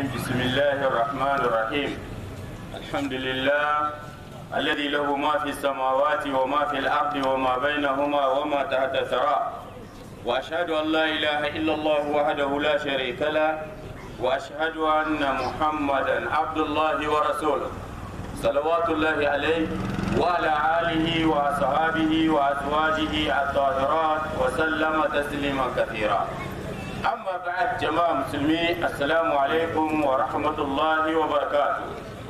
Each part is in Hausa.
بسم الله الرحمن الرحيم الحمد لله الذي له ما في السماوات وما في الأرض وما بينهما وما تحت الثرى وأشهد أن لا إله إلا الله وحده لا شريك له وأشهد أن محمدا عبد الله ورسوله صلوات الله عليه وعلى آله وأصحابه وأزواجه الطاهرات وسلم تسليما كثيرا أما بعد جماعة مسلمين السلام عليكم ورحمة الله وبركاته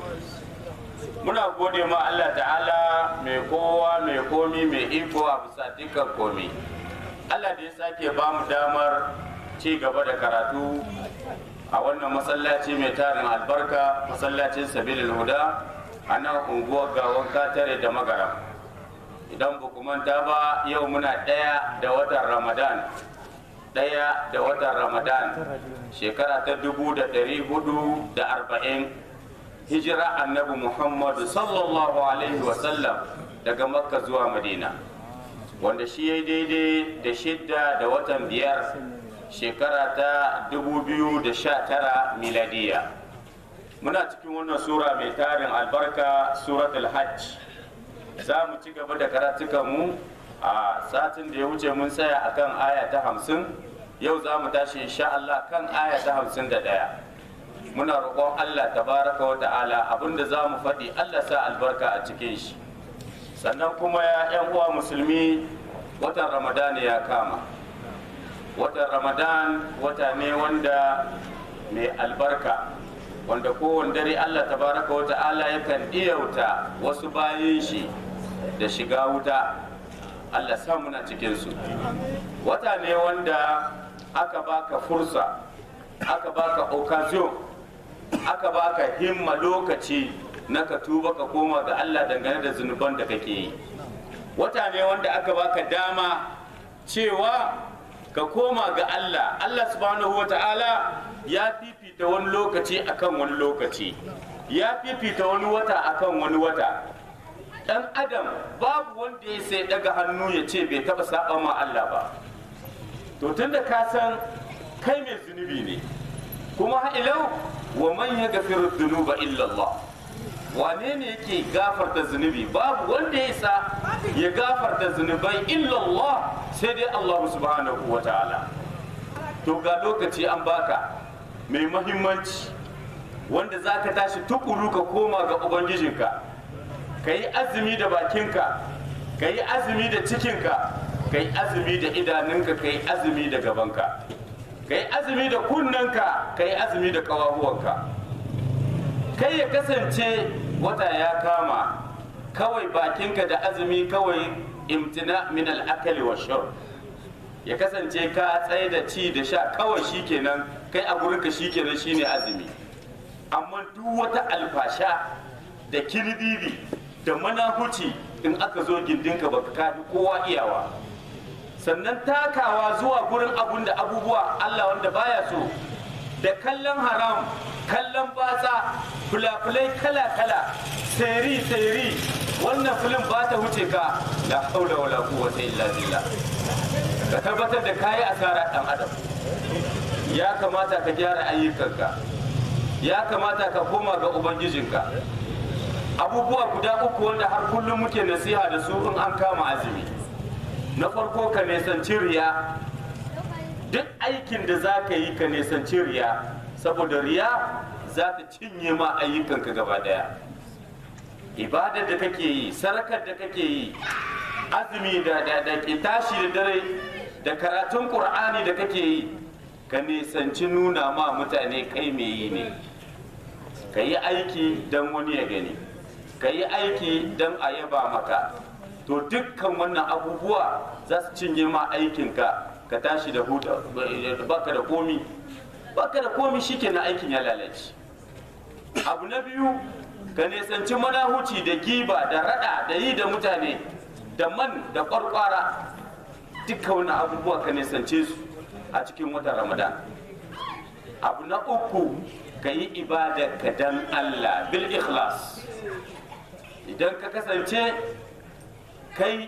muna gode ma Allah ta'ala mai kowa mai komi mai iko a bisa dukkan komi Allah da ya sake ba mu damar ci gaba da karatu a wannan masallaci mai tarin albarka masallacin sabilin huda a nan unguwar gawon katare da magaram idan ba manta ba yau muna ɗaya da watan ramadan ɗaya da watan ramadan shekara ta dubu da ɗari hudu da arba'in hijira annabi muhammadu sallallahu alaihi wasallam daga makka zuwa madina wanda shi ya daidai da shidda da watan biyar shekara ta 2019 miladiya muna cikin wannan sura mai tarin albarka suratul hajj za mu ci gaba da karatukanmu a satin da ya wuce mun tsaya akan aya ta hamsin yau za mu tashi insha Allah kan aya ta hamsin da ɗaya muna roƙon Allah tabaraka wa ta'ala abinda za mu faɗi Allah sa albarka a cikin shi sannan kuma ya 'yan uwa musulmi watan ramadan ya kama watan ramadan wata ne wanda mai albarka wanda kowane dare Allah tabaraka wa ta'ala yakan iyauta wasu bayan shi da shiga wuta Allah sa muna cikinsu wata ne wanda aka baka fursa aka baka occasion aka baka himma lokaci na ka tuba ka koma ga Allah dangane da zunuban da kake yi wata ne wanda aka baka dama cewa ka koma ga Allah Allah subhanahu wa ta'ala ya fifita wani lokaci akan wani lokaci ya fifita wani wata akan wani wata dan adam babu wanda ya sai daga hannu ya ce bai taba saba ma Allah ba to tunda ka san kai mai zunubi ne kuma ha'ilau wa man ya gafiru dhunuba illa Allah wane ne yake gafarta zunubi babu wanda ya isa ya gafarta zunubai illa Allah sai dai Allah subhanahu wa ta'ala to ga lokaci an baka mai mahimmanci wanda za ka tashi tukuru ka koma ga ubangijinka ka yi azumi da bakinka ka yi azumi da cikinka ka yi azumi da idanunka ka yi azumi da gabanka ka yi azumi da kunnanka ka yi azumi da kawahuwanka kai ya kasance wata ya kama kawai bakinka da azumi kawai imtina min al'akali wa shur ya kasance ka tsaye da ci da sha kawai shikenan kai a gurinka shikenan shine azumi amma duk wata alfasha da kirbibi da manahuci in aka zo gindinka baka kafi kowa iyawa sannan takawa zuwa gurin abun da abubuwa Allah wanda baya so da kallon haram kallon batsa fulafulai kala-kala seri-seri wannan filin ba ta wuce ka la haula wala quwwata illa billah ka tabbatar da kayi asara dan adam ya kamata ka gyara ayyukanka ya kamata ka koma ga ubangijinka abubuwa guda uku wanda har kullum muke nasiha da su in an kama azumi na farko ka nisanci riya duk aikin da za ka yi ka nisanci riya saboda riya za ta cinye ma ayyukanka gaba daya ibadar da kake yi sarakar da kake yi azumi da da da ke tashi da dare da karatun qur'ani da kake yi ka nisanci nuna ma mutane kai me yi ne ka yi aiki don wani ya gani ka yi aiki don a yaba maka to dukkan wannan abubuwa za su cinye ma aikinka ka tashi da huta baka da komi baka da komi shikenan aikin ya lalace abu na biyu ka nisanci manahuci da giba da rada da yi da mutane da man da kwarkwara dukkan wannan abubuwa ka nisance su a cikin watan ramadan abu na uku ka yi ibada ka dan allah bil ikhlas idan ka kasance kai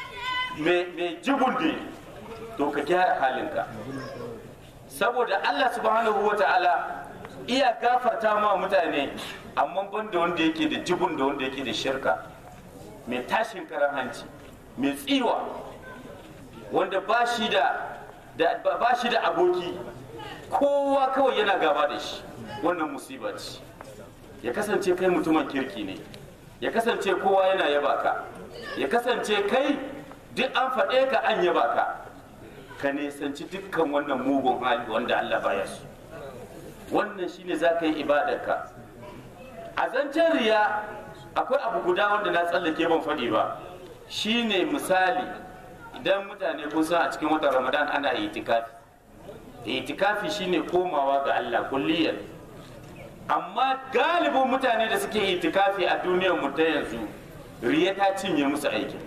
mai jibundi to ka gyara halinka saboda Allah subhanahu wa ta'ala iya gafarta ma mutane amma ban da wanda yake da jibun da wanda yake da shirka mai tashin karan hanci mai tsiwa wanda ba shi da ba shi da aboki kowa kawai yana gaba da shi wannan musiba ce ya kasance kai mutumin kirki ne ya kasance kowa yana yaba ka ya kasance kai duk an faɗe ka an yaba ka ka nisanci dukkan wannan mugun hali wanda Allah baya su wannan shine za ka yi ibadarka a zancen riya akwai abu guda wanda na tsallake ban faɗi ba shine misali idan mutane kun san a cikin watan ramadan ana itikafi itikafi shine komawa ga Allah kulliyar amma galibin mutane da suke itikafi a duniyar mu ta yanzu riya ta cinye musu aikin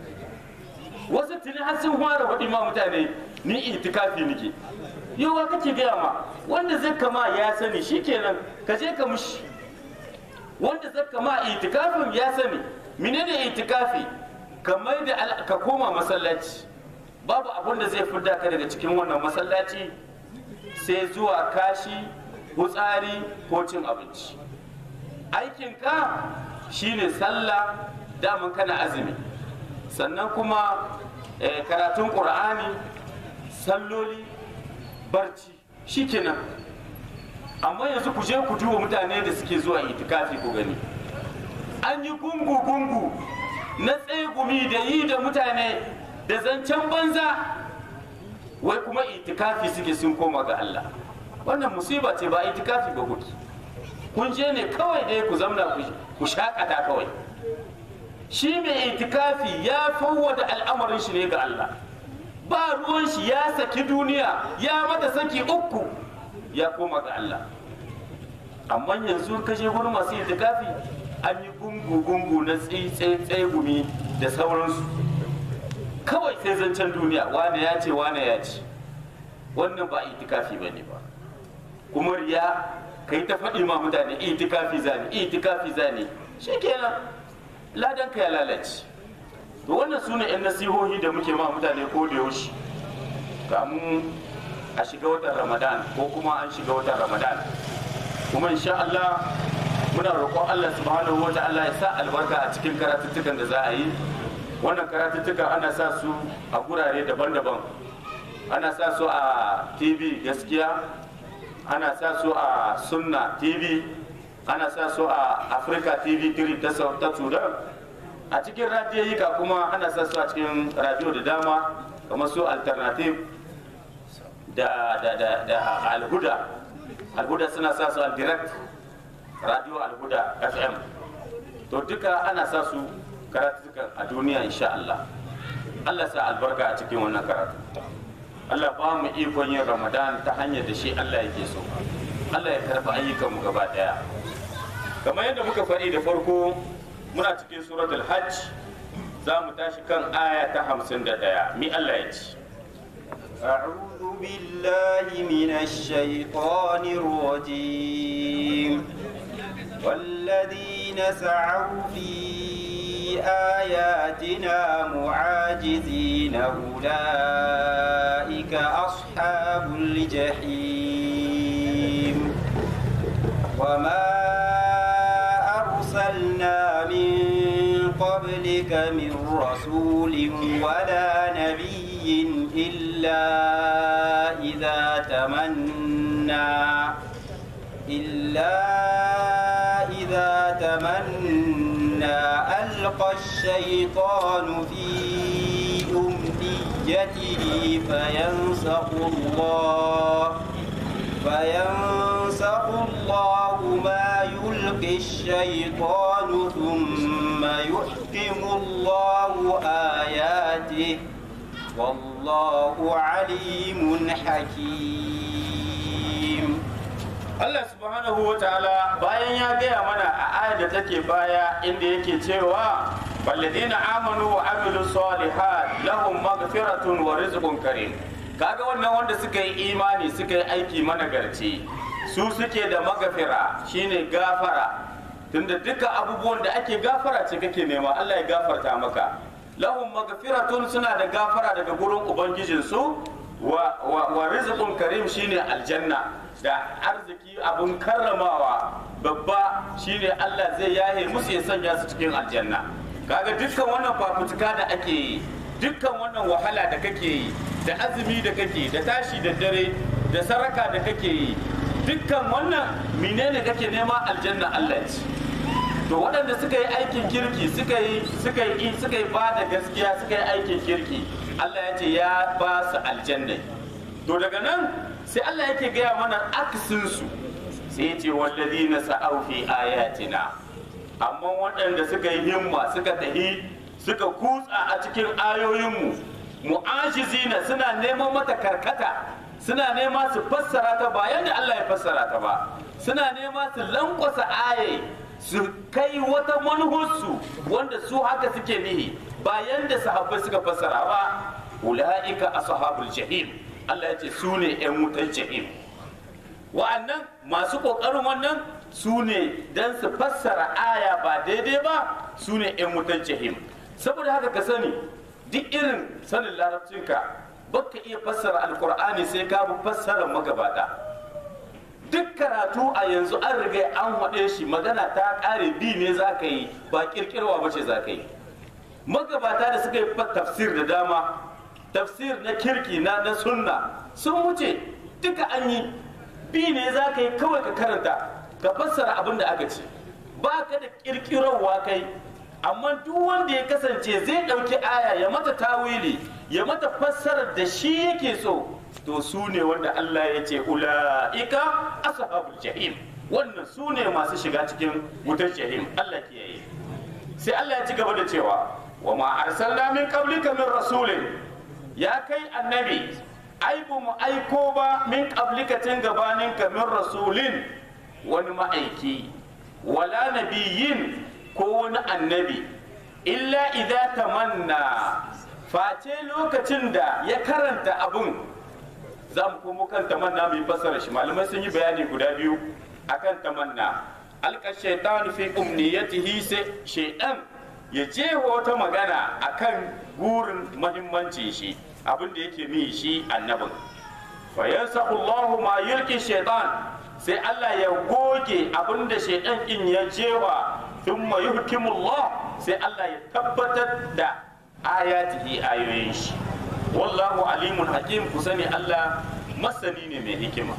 wasu tuni har sun fara faɗi ma mutane ni itikafi nake yawa kake gaya ma wanda zai kama ya sani shikenan ka je ka mushi wanda zai kama itikafin ya sani menene itikafi ka mai da ka koma masallaci babu abun da zai fidda ka daga cikin wannan masallaci sai zuwa kashi hutsari ko cin abinci aikinka shine sallah daman kana azumi sannan kuma karatun ƙur'ani salloli barci shikenan amma yanzu ku je ku duba mutane da suke zuwa itikafi ku gani an yi gungu-gungu na tsegumi da yi da mutane da zancen banza wai kuma itikafi suke sun koma ga Allah wannan musiba ce ba itikafi ba kuki kun je ne kawai dai ku zamna ku shakata kawai shi mai itikafi ya fawwada al'amarin shi ne ga Allah ba ruwan shi ya saki duniya ya mata saki uku ya koma ga Allah amma yanzu ka je gurin masu itikafi an yi gungu-gungu na tsaye gumi da sauransu kawai sai zancen duniya wane ya ce wane ya ce wannan ba itikafi ba ne ba kuma riya ka yi ta faɗi ma mutane itikafi zane itikafi zane shikenan ladan ka ya lalace to wannan su ne 'yan nasihohi da muke ma mutane ko da yaushe kamun a shiga watan ramadan ko kuma an shiga watan ramadan kuma insha Allah muna roƙon Allah subhanahu wa ta'ala ya sa albarka a cikin karatuttukan da za a yi wannan karatuttukan ana sa su a gurare daban-daban ana sa su a tv gaskiya ana sa su a sunna tv ana sa su a africa tv 3 ta sudan a cikin radiyoyika kuma ana sa su a cikin radio da dama kamar su alternative da da da da alhuda alhuda suna sa su al direct radio alhuda fm to duka ana sa su karatukan a duniya insha Allah Allah sa albarka a cikin wannan karatu Allah ba mu ikon yin Ramadan ta hanyar da shi Allah yake so Allah ya karba ayyukanmu gaba daya kamar yadda muka faɗi da farko muna cikin suratul hajj za mu tashi kan aya ta hamsin da ɗaya mi Allah ya ci أعوذ بالله من الشيطان الرجيم والذين سعوا في آياتنا معاجزين أولئك أصحاب الجحيم وما أرسلنا من قبلك من رسول ولا نبي إلا إذا تمنى إلا إذا تمنى ألقى الشيطان في أمنيته فينسخ الله فينسخ الله ما يلقي الشيطان ثم يحكم الله آياته والله عليم حكيم Allah subhanahu wa ta'ala bayan ya gaya mana a ayar da take baya inda yake cewa balladina amanu wa amilu salihat lahum maghfiratun wa rizqun karim kaga wannan wanda suka yi imani suka yi aiki managarci su suke da magafira shine gafara tunda duka abubuwan da ake gafara ce kake nema Allah ya gafarta maka lahum magfiratun suna da gafara daga gurin ubangijinsu wa, wa, wa rizqun karim shine aljanna da arziki abun karramawa babba shine Allah zai yahe musu ya sanya su cikin aljanna kaga dukkan wannan fafutuka da ake yi dukkan wannan wahala da kake yi da azumi da kake da tashi da dare da saraka da kake yi dukkan wannan menene kake nema aljanna Allah ce to waɗanda suka yi aikin kirki suka yi suka yi suka yi ba da gaskiya suka yi aikin kirki Allah ya ce ya ba su aljanna to daga nan sai Allah yake gaya mana aksin su sai ya ce walladina sa'au fi ayatina amma waɗanda suka yi himma suka tahi suka kutsa a cikin ayoyinmu mu'ajizina suna neman mata karkata suna nema su fassara ta ba yadda Allah ya fassara ta ba suna nema su lankwasa aye su kai wata manhussu wanda su haka suke nihi ba yadda sahabbai suka fassara ba ula'ika ashabul jahim Allah ya ce su ne 'yan wutan jahim wa'annan masu ƙoƙarin wannan su ne don su fassara aya ba daidai ba su ne 'yan wutan jahim saboda haka ka sani duk irin sanin larabcinka baka iya fassara alkur'ani sai ka bi fassarar magabata duk karatu a yanzu an riga an haɗe shi magana ta ƙare bi ne za ka yi ba ƙirƙirwa ba ce za ka yi magabata da suka yi tafsir da dama tafsir na kirki na na sunna sun wuce duka an yi bi ne za ka yi kawai ka karanta ka fassara abin da aka ce ba ka da ƙirƙirarwa kai amma duk wanda ya kasance zai ɗauki aya ya mata tawili ya mata fassarar da shi yake so to su ne wanda Allah ya ce ula'ika ashabul jahim wannan su ne masu shiga cikin wutar jahim Allah ke yi sai Allah ya ci gaba da cewa wa ma arsalna min qablika min rasulin ya kai annabi ai bu mu aiko ba min qablika tun gabanin ka min rasulin wani ma'aiki wala nabiyyin ko wani annabi illa idza tamanna face lokacin da ya karanta abun za mu komo kan tamanna mu yi fassara shi malamai sun yi bayani guda biyu akan tamanna alka shaitan fi umniyatihi sai shaitan ya jefa wata magana akan gurin mahimmanci shi abin da yake ni shi annabin fa yansahu Allahu ma yulki shaitan sai Allah ya goge abin da shaitan in ya jewa thumma yuhkimullah sai Allah ya tabbatar da ayatihi ayoyin shi wallahu alimun hakim ku sani Allah masani ne mai hikima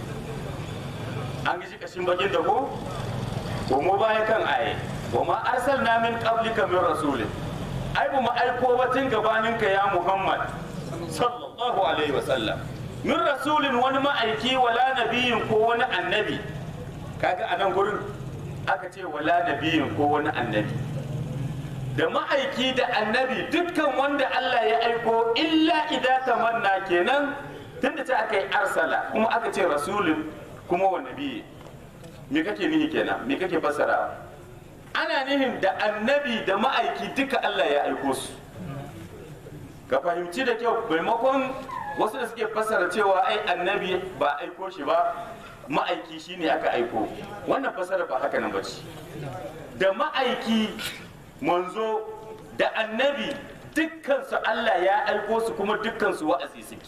an gishi kashin bakin da ko ko mu baya kan aye wa ma arsalna min qablika min rasulin ai ba mu aiko ba tun gabanin ka ya Muhammad sallallahu alaihi wa sallam min rasulin wani ma'aiki wala nabiyin ko wani annabi kaga a nan gurin aka ce wala nabiyin ko wani annabi da ma'aiki da annabi dukkan wanda Allah ya aiko illa idza tamanna kenan tunda ta aka yi arsala kuma aka ce rasulun kuma wa nabi me kake nihi kenan me kake fassara ana nihin da annabi da ma'aiki duka Allah ya aiko su ka fahimci da kyau maimakon wasu da suke fassara cewa ai annabi ba aiko shi ba ma'aiki shine aka aiko wannan fassara ba haka nan ba ce da ma'aiki manzo da annabi dukkansu Allah ya aiko su kuma dukkansu wa'azi suke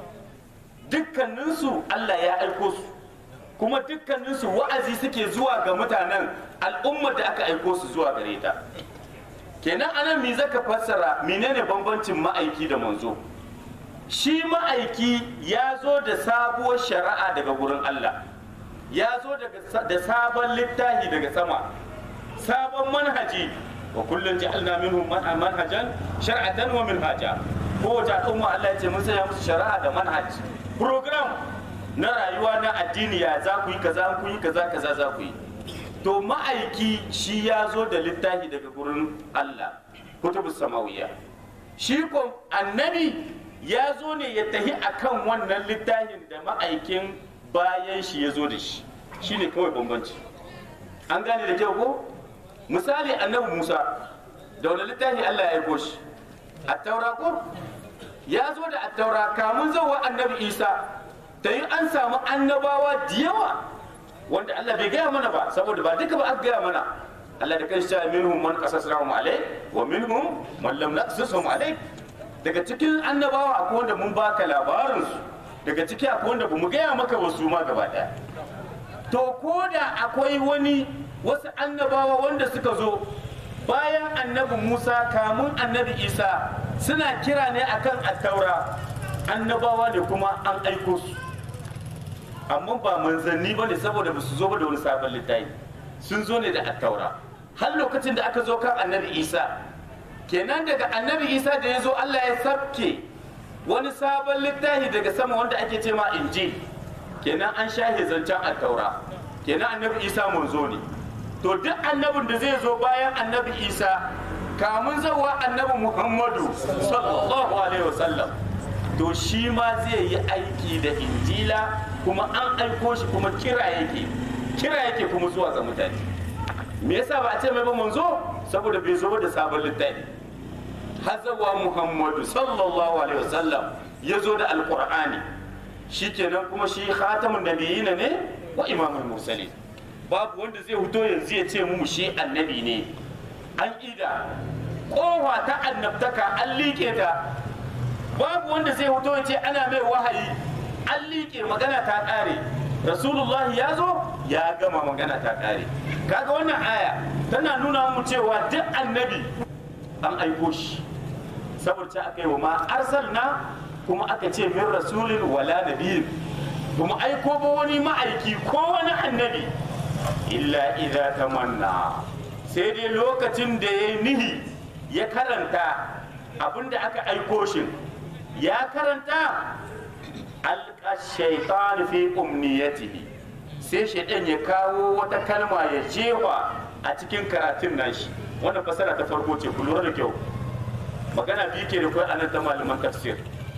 dukkaninsu Allah ya aiko su kuma dukkaninsu wa'azi suke zuwa ga mutanen al'ummar da aka aiko su zuwa gare ta kenan anan me zaka fassara menene bambancin ma'aiki da manzo shi ma'aiki ya zo da sabuwar shari'a daga wurin Allah ya zo da sabon littafi daga sama sabon manhaji wa kullum ja'alna minhum manhajan shar'atan wa minhaja kowace al'umma Allah ya ce mun sanya musu shari'a da manhaj program na rayuwa na addini ya za ku yi kaza ku yi kaza kaza za ku yi to ma'aiki shi ya zo da littafi daga gurin Allah kutubus samawiya shi ko annabi ya zo ne ya tahi akan wannan littafin da ma'aikin bayan shi ya zo da shi shine kawai bambanci an gane da kyau ko misali annabi musa da wani littafi allah ya aiko shi attaura ko ya zo da attaura kamun zauwa annabi isa ta yi an samu annabawa da yawa wanda allah bai gaya mana ba saboda ba duka ba aka gaya mana allah da kanshi cewa minhum man qasasnahum alai wa minhum man lam naqsusum alai daga cikin annabawa akwai wanda mun baka labarin su daga ciki akwai wanda bamu gaya maka wasu ma gaba daya to ko da akwai wani wasu annabawa wanda suka zo bayan annabi musa kamun annabi isa suna kira ne akan attaura annabawa ne kuma an aiko su amma ba manzanni ba ne saboda ba su zo ba da wani sabon littafi sun zo ne da attaura har lokacin da aka zo kan annabi isa kenan daga annabi isa da ya zo allah ya sabke wani sabon littafi daga sama wanda ake ce ma injil kenan an shahe zancen attaura kenan annabi isa manzo ne to duk annabin da zai zo bayan annabi isa kamun zawa annabi muhammadu sallallahu alaihi wasallam to shi ma zai yi aiki da injila kuma an aiko shi kuma kira yake kira yake kuma zuwa ga mutane me yasa ba a ce mai ba manzo saboda bai zo da sabon littafi hazawa muhammadu sallallahu alaihi wasallam ya zo da alqur'ani shikenan kuma shi khatamun nabiyina ne wa imamul mursalin babu wanda zai fito yanzu ya ce mu shi annabi ne an ida kowa ta annabtaka an liƙe ta babu wanda zai fito ya ce ana mai wahayi an liƙe magana ta ƙare rasulullah ya zo ya gama magana ta ƙare kaga wannan aya tana nuna mu cewa duk annabi an aiko shi saboda aka yi wa ma arsalna kuma aka ce min rasulin wala nabiyin kuma aiko ba wani ma'aiki ko wani annabi illa idza tamanna sai dai lokacin da ya nihi ya karanta abinda aka aiko shi ya karanta alka shaitan fi umniyatihi sai shaitan ya kawo wata kalma ya jewa a cikin karatun nashi wannan fasara ta farko ce ku lura da kyau magana biyu ke da kai anan ta malaman tafsir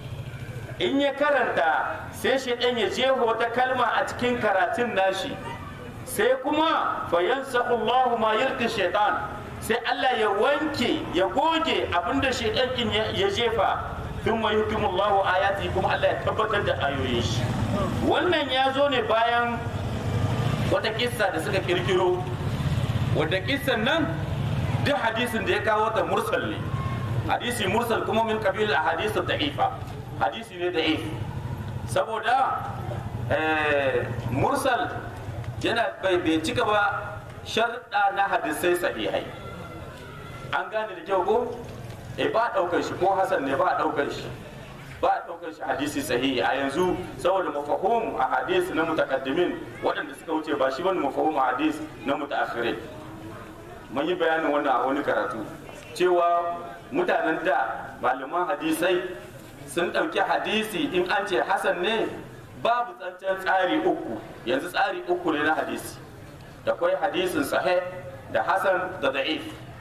in ya karanta sai shaitan ya jewa wata kalma a cikin karatun nashi sai kuma fayansa Allah ma yulki shaitan sai Allah ya wanke ya goge abinda shaitan din ya jefa tun mai hukimullahu ayati kuma Allah ya tabbatar da ayoyin shi wannan ya zo ne bayan wata kissa da suka kirkiro wadda kissan nan duk hadisin da ya kawo ta mursal ne hadisi mursal kuma min kabil a hadisi da'ifa hadisi ne da'if saboda mursal yana bai bai cika ba sharɗa na hadisai sahihai an gane da kyau ko eh ba daukar shi ko hasan ne ba daukar shi ba daukar shi hadisi sahihi a yanzu saboda mafahum a hadisi na mutakaddimin waɗanda suka wuce ba shi bane mafahum a hadisi na mutaakhirin mun yi bayanin wannan a wani karatu cewa mutanen da malaman hadisai sun ɗauki hadisi in an ce hasan ne babu tsancan tsari uku yanzu tsari uku ne na hadisi da kwai hadisin sahih da hasan da da'if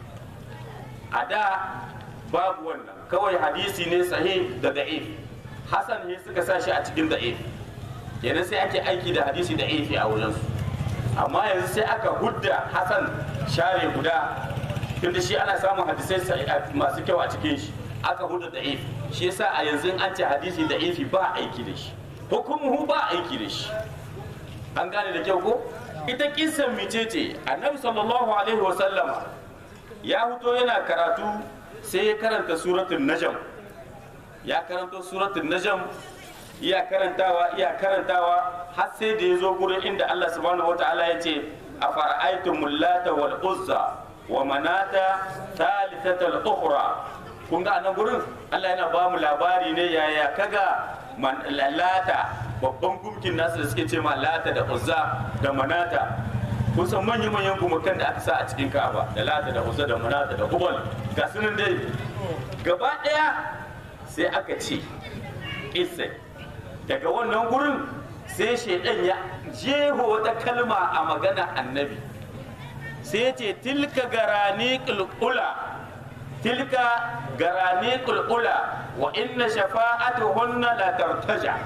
a da babu wannan kawai hadisi ne sahih da da'if hasan ne suka sa shi a cikin da'if kenan sai ake aiki da hadisi da'ifi a wurinsu amma yanzu sai aka hudda hasan share guda tunda shi ana samun hadisai masu kyau a cikin shi aka hudda da'if shi yasa a yanzu an ce hadisi da'ifi ba aiki da shi hukumuhu ba aiki da shi an gane da kyau ko ita kissan micece annabi sallallahu alaihi wasallama ya fito yana karatu sai ya karanta suratul najm ya karanto suratul najm iya karantawa iya karantawa har sai da ya zo gurin inda Allah subhanahu wataala ya ce a fara'aitum lata wal uzza wa manata thalithatal ukhra kun ga anan gurin Allah yana ba mu labari ne yaya kaga man lata babban gumkin nasu da suke ce ma lata da uzza da manata kun san manyan manyan gumakan da aka sa a cikin ka'aba da lata da uzza da manata da hubal ga sunan dai gaba daya sai aka ce isai daga wannan gurin sai shaidan ya jeho wata kalma a magana annabi sai ya ce tilka garani kulkula tilka garani kulkula wa inna shafa'atuhunna la tartaja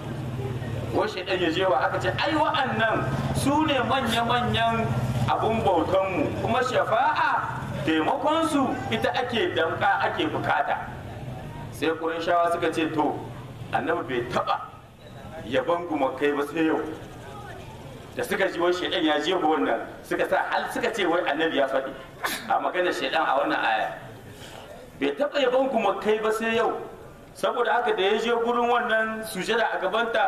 ko shaidan ya jewa aka ce ai wa'annan su ne manya-manyan abun bautanmu kuma shafa'a taimakonsu ita ake damka ake bukata sai shawa suka ce to annabi bai taba yaban gumakai ba sai yau da suka ji wai shaidan ya je wannan suka sa hal suka ce wai annabi ya faɗi a maganar shaidan a wannan aya bai taba yaban gumakai ba sai yau saboda haka da ya je gurin wannan sujada a gabanta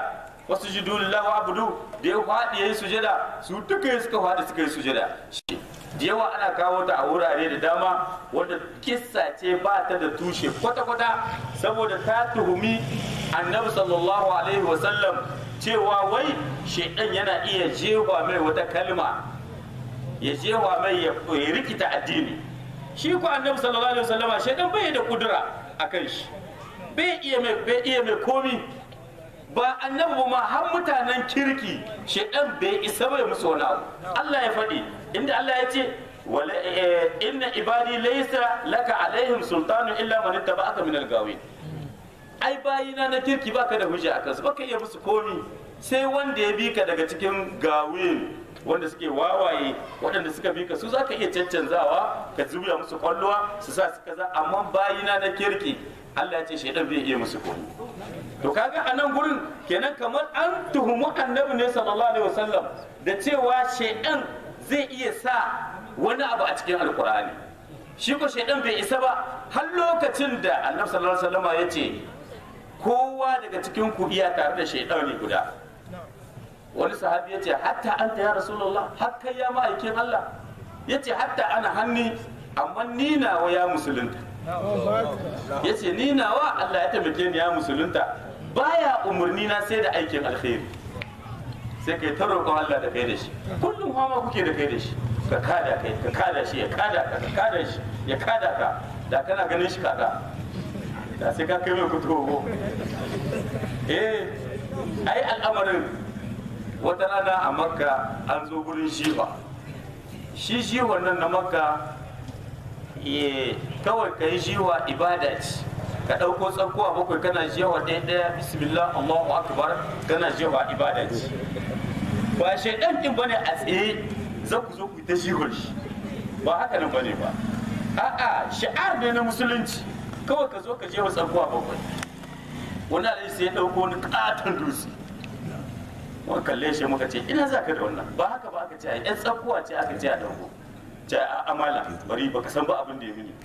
wasu jidu lillahi wa abudu da ya faɗi yayi sujada su duka suka faɗi suka yi sujada da yawa ana kawo ta a wurare da dama wanda kissa ce ba ta da tushe kwata-kwata saboda ta tuhumi annabi sallallahu alaihi wasallam cewa wai shaidan yana iya jewa mai wata kalma ya jewa mai ya rikita addini shi ko annabi sallallahu alaihi wasallama shaidan bai da kudura akan shi bai iya mai bai iya mai komi ba annabi ba ma har mutanen kirki shaidan bai isa bai musu wani abu Allah ya faɗi inda Allah ya ce wala inna ibadi laysa laka alaihim sultanu illa man ittaba'aka min al-gawin ai bayina na kirki baka da hujja akan su baka iya musu komi sai wanda ya bi ka daga cikin gawin wanda suke wawaye waɗanda suka bi ka su zaka iya caccanzawa ka zuba musu kwallowa su sa su kaza amma bayina na kirki Allah ya ce shaidan bai iya musu komi to kaga a nan gurin kenan kamar an tuhumu annabi ne sallallahu alaihi wasallam da cewa shaidan zai iya sa wani abu a cikin alkur'ani shi ko shaidan bai isa ba har lokacin da annabi sallallahu alaihi wasallam ya ce kowa daga cikin ku iya tare da shaidan ne guda wani sahabi ya ce hatta anta ya rasulullah har kai ya ma'aikin Allah ya ce hatta ana hanni amma ni nawa ya musulunta ya ce ni nawa Allah ya taimake ni ya musulunta baya umarni na sai da aikin alkhairi sai kai ta roƙon Allah da kai da shi kullum hama kuke da kai da shi ka kada kai ka kada shi ya kada ka ka kada shi ya kada ka da kana ganin shi kada da sai ka kai mai kutubo eh ai al'amarin wata rana a makka an zo gurin shiwa shi shiwa nan na makka kawai ka yi shiwa ibada ce ka ɗauko tsakuwa bakwai kana jewa ɗaya ɗaya bismillah allahu akbar kana jewa ibada ce ba shaidan din bane a tsaye za ku zo ku ta shihon shi ba haka nan bane ba a'a shi'ar ne na musulunci kawai ka zo ka jewa tsakuwa bakwai wani alai sai ya ɗauko wani katon dutse muka kalle shi muka ce ina za ka da wannan ba haka ba aka ce a yan tsakuwa ce aka ce a ɗauko ce a amala bari baka san ba abin da ya mini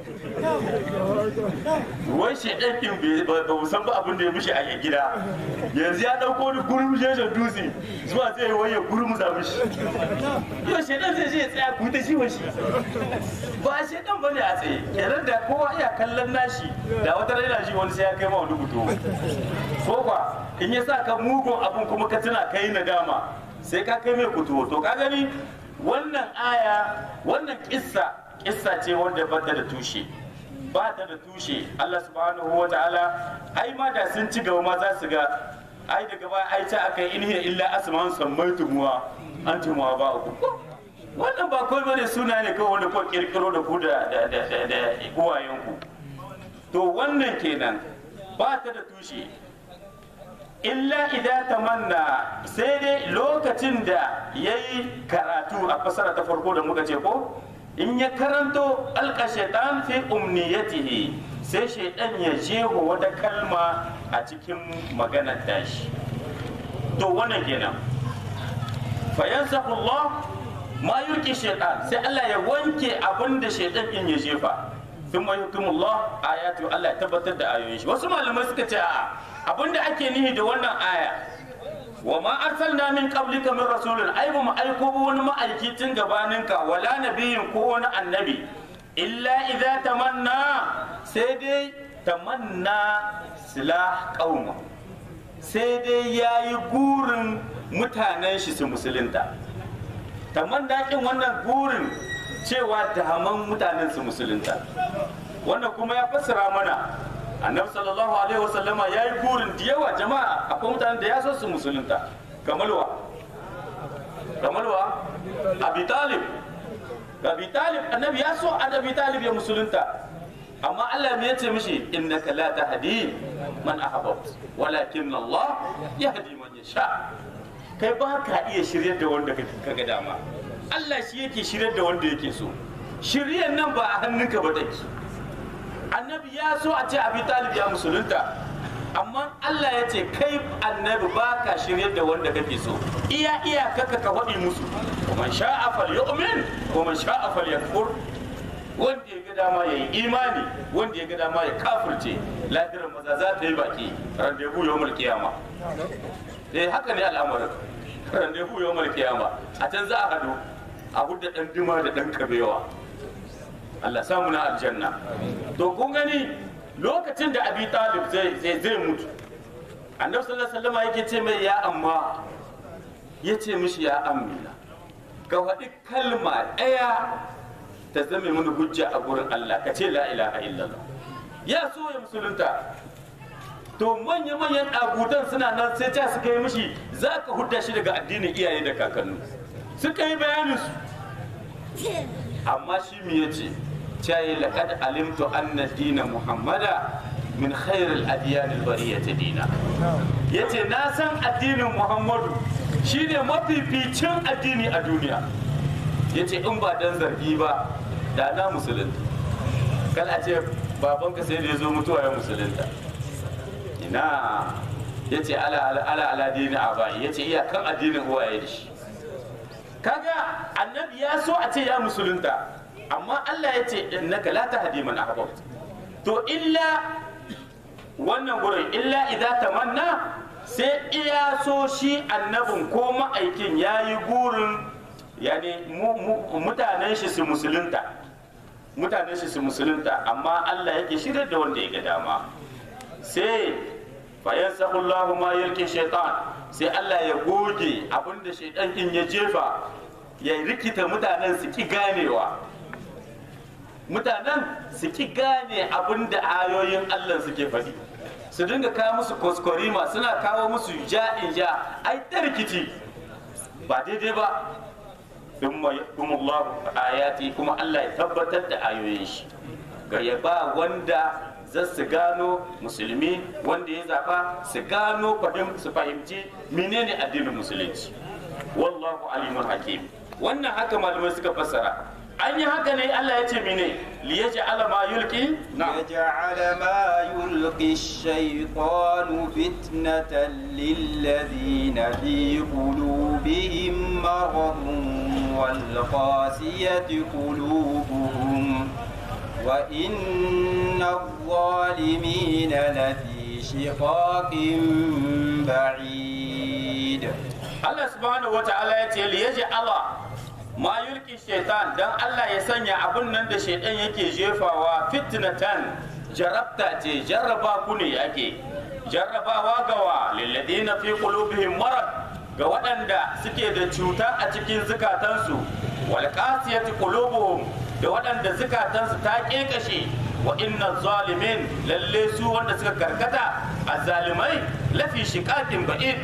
wai shaidan din ba mu san ba abin da ya mishi a gida yanzu ya dauko wani gurum jejen dutse zuwa zai wai ya gurum za mishi yau shaidan zai je ya tsaya ku ta shi shi ba shaidan ba ne a tsaye kenan da kowa iya kallon nashi da wata raina shi wani sai ya kai ma wani buto ko kwa in ya sa ka mugun abin kuma ka tuna kai nadama sai ka kai mai kutuwo to ka gani wannan aya wannan kissa kissa ce wanda ba ta da tushe ba ta da tushe Allah subhanahu wa ta'ala ai ma da sun ci gaba ma za su ga ai daga ba ai ta aka yi inhiya illa asman sammaitu muwa an ci muwa ba uku wannan ba kawai bane suna ne kawai wanda ko kirkiro da ku da da da da uwayen ku to wannan kenan ba ta da tushe illa idan tamanna sai dai lokacin da ya yi karatu a fasara ta farko da muka ce ko in ya karanto alka shaitan fi umniyatihi sai shaitan ya jeho wata kalma a cikin maganar tashi to wannan kenan fayansahu Allah ma yulki shaitan sai Allah ya wanke abin da shaitan din ya jefa sun mai hukumullah ayatu Allah ya tabbatar da ayoyin shi wasu malamai suka ce a'a abinda ake nihi da wannan aya wa ma arsalna min qablika min rasulin ai ba mu aiko ba wani ma'aiki tun gabaninka wala nabiyin ko wani annabi illa idza tamanna sai dai tamanna silah qauma sai dai yayi gurin mutanen shi su musulunta tamanna kin wannan gurin cewa daman mutanen su musulunta wannan kuma ya fassara mana annabi sallallahu alaihi wasallama ya yi burin da yawa jama'a akwai mutanen da ya so su musulunta kamalwa kamalwa abi talib abi talib annabi ya so annabi talib ya musulunta amma Allah me yace mishi innaka la tahdi man ahbabt walakin Allah yahdi man yasha kai ba ka iya shiryar da wanda kaga dama Allah shi yake shiryar da wanda yake so shiryar nan ba a hannunka ba take annabi ya so a ce abi talib ya musulunta amma Allah ya ce kai annabi ba ka shiryar da wanda kake so iya iya kaka ka faɗi musu man sha'a falyu'min wa man sha'a falyakfur wanda ya ga dama ya yi imani wanda ya ga dama ya kafirce ladiran maza za ta yi baki randebu yawmul qiyama eh haka ne al'amarin randevu yau mal kiyama a can za a hadu a hudda dan dima da dan kabewa Allah samu na aljanna to kun gani lokacin da abi talib zai zai zai mutu annabi sallallahu alaihi wasallam yake ce mai ya amma ya ce mishi ya amina ka faɗi kalma ɗaya ta zame mini hujja a gurin Allah ka ce la ilaha illallah ya so ya musulunta to manya-manyan ɗagutan suna nan sai ta suka yi mishi za ka hudda shi daga addinin iyaye da kakanni suka yi bayanin su amma shi mi ya ce cayi laƙad alimtu anna dina muhammada min khairul adiyan albariyati dina yace na san addinin muhammadu shine mafificin addini a duniya yace in ba dan zargi ba da na musulunta kal a ce babanka sai da ya zo mutuwa ya musulunta ina ya ce ala ala ala ala dini abai ya ce iyakan addinin uwaye da shi kaga annabi ya so a ce ya musulunta amma Allah ya ce innaka la tahdi man ahbabta to illa wannan gurin illa idza tamanna sai iya so shi annabin ko ma'aikin yayi burin yani mutanen shi su musulunta mutanen shi su musulunta amma Allah yake shirya da wanda ya ga dama sai fayan sahullahu ma yalki shaitan sai Allah ya goge abinda shaitan din ya jefa ya rikita mutanen su ki ganewa mutanen su ki gane abinda ayoyin Allah suke faɗi su dinga kawo musu koskorima suna kawo musu ja'in ja ai ta rikici ba daidai ba thumma yahkumullahu ayati kuma Allah ya tabbatar da ayoyin shi ga ya ba wanda za su gano musulmi wanda ya zaba su gano su fahimci menene addinin musulunci wallahu alimun hakim wannan haka malamai suka fassara an yi haka ne Allah ya ce mene liyaj'ala ma yulqi يجعل ما يلقي الشيطان فتنة للذين في قلوبهم مرض والقاسية قلوبهم وإن الظالمين لفي شقاق بعيد Allah subhanahu wa ta'ala ya ce liyaji Allah ma yulki shaitan dan Allah ya sanya abun nan da shaitan yake jefawa fitnatan jarabta ce jarraba ku ne ake jarrabawa gawa lilladina fi qulubihim marad ga waɗanda suke da cuta a cikin zukatansu wal qasiyati qulubuhum da waɗanda zukatansu ta kekashe wa inna zalimin lalle su wanda suka karkata azzalimai lafi shiqaqin ba'id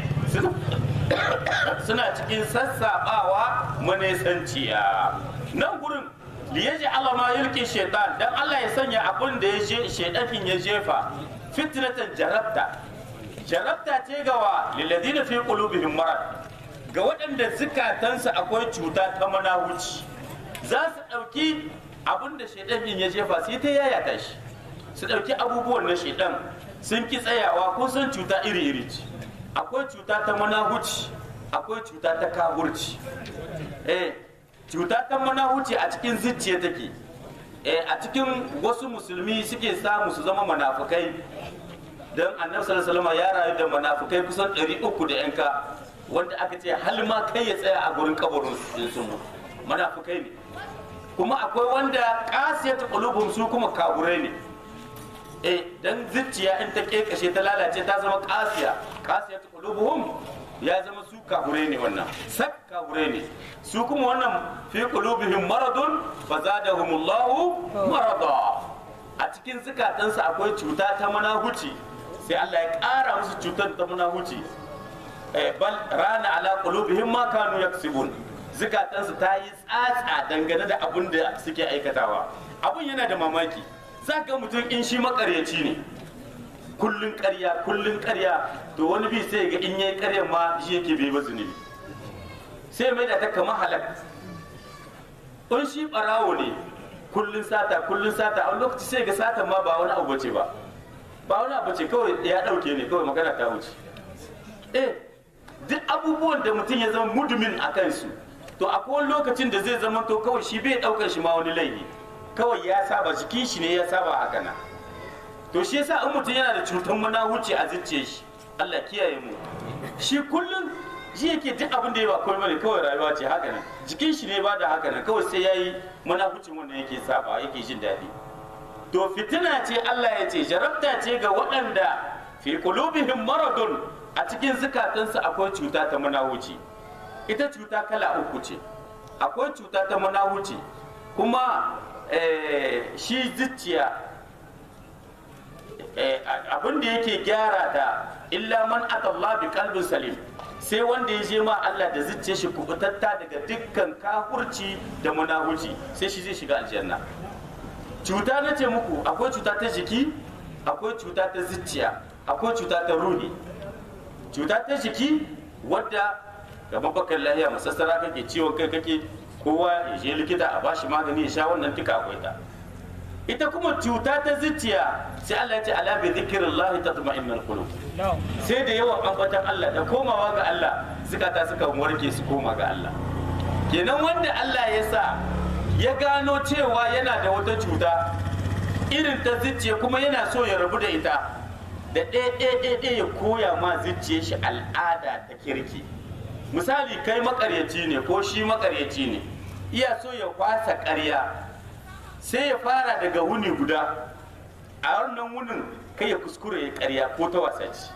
suna cikin sassaɓawa manesanciya nan gurin liyaji Allah ma yulki shaitan dan Allah ya sanya abin da ya je shaitanin ya jefa fitnatan jarabta jarabta ce gawa lilladina fi qulubihim marad ga waɗanda zukatansu akwai cuta ta manahuci za su ɗauki abin da shaitanin ya jefa sai ta yayata shi su ɗauki abubuwan na shaitan sun ki tsayawa ko sun cuta iri-iri ce akwai cuta ta manahuci akwai cuta ta kahurci eh cuta ta manahuci a cikin zuciya take eh a cikin wasu musulmi suke samu su zama manafukai don annabi sallallahu alaihi ya rayu da manafukai kusan 300 da yanka wanda aka ce hal ma kai ya tsaya a gurin kabarin su sun manafukai ne kuma akwai wanda kasiyatu qulubum su kuma kaburai ne eh dan zuciya in ta kekashe ta lalace ta zama kasiya kasiya ta qulubuhum ya zama su kahure ne wannan sak kahure ne su kuma wannan fi qulubihim maradun fazadahumullahu marada a cikin zukatansu akwai cuta ta manahuci sai Allah ya ƙara musu cutar ta manahuci eh bal rana ala qulubihim ma kanu yaksibun zukatansu ta yi tsatsa dangane da abin da suke aikatawa abun yana da mamaki za ga mutum in shi makaryaci ne kullun karya kullun karya to wani bi sai ga in yayi karyan ma shi yake bai ba zunubi sai mai da ta kama halak in shi barawo ne kullun sata kullun sata a lokaci sai ga sata ma ba wani abu bace ba ba wani abu ce kawai ya dauke ne kawai magana ta wuce eh duk abubuwan da mutum ya zama mudumin a kansu to akwai wani lokacin da zai zama to kawai shi bai daukar shi ma wani laifi kawai ya saba jikin shi ne ya saba haka nan to shi yasa in mutum yana da cutar manahuci a zuciyar shi Allah kiyaye mu shi kullum shi yake duk abin da ya ba komai bane kawai rayuwa ce haka nan jikin shi ne ba da haka nan kawai sai yayi munafucin wanda yake saba yake jin daɗi to fitina ce Allah ya ce jarabta ce ga waɗanda fi qulubihim maradun a cikin zukatansu akwai cuta ta munahuci ita cuta kala uku ce akwai cuta ta munahuci kuma shi zuciya abin da yake gyara ta illa man atallah bi qalbin salim sai wanda ya je ma Allah da zuciya shi kubutatta daga dukkan kafurci da munahuci sai shi zai shiga aljanna cuta na ce muku akwai cuta ta jiki akwai cuta ta zuciya akwai cuta ta ruhi cuta ta jiki wadda gaban bakar lahiya masassara kake ciwon kai kake kowa ya je likita a bashi magani ya sha wannan duka akwai ta ita kuma cuta ta zuciya sai Allah ya ce ala bi zikrillah tatma'innul qulub sai da yawan ambatan Allah da komawa ga Allah zukata suka warke su koma ga Allah kenan wanda Allah ya sa ya gano cewa yana da wata cuta irin ta zuciya kuma yana so ya rabu da ita da ɗaya ya koya ma zuciya shi al'ada ta kirki misali kai makaryaci ne ko shi makaryaci ne iya so ya kwasa ƙarya sai ya fara daga wuni guda a wannan wunin kai ya kuskure ya ƙarya ko ta wasa ce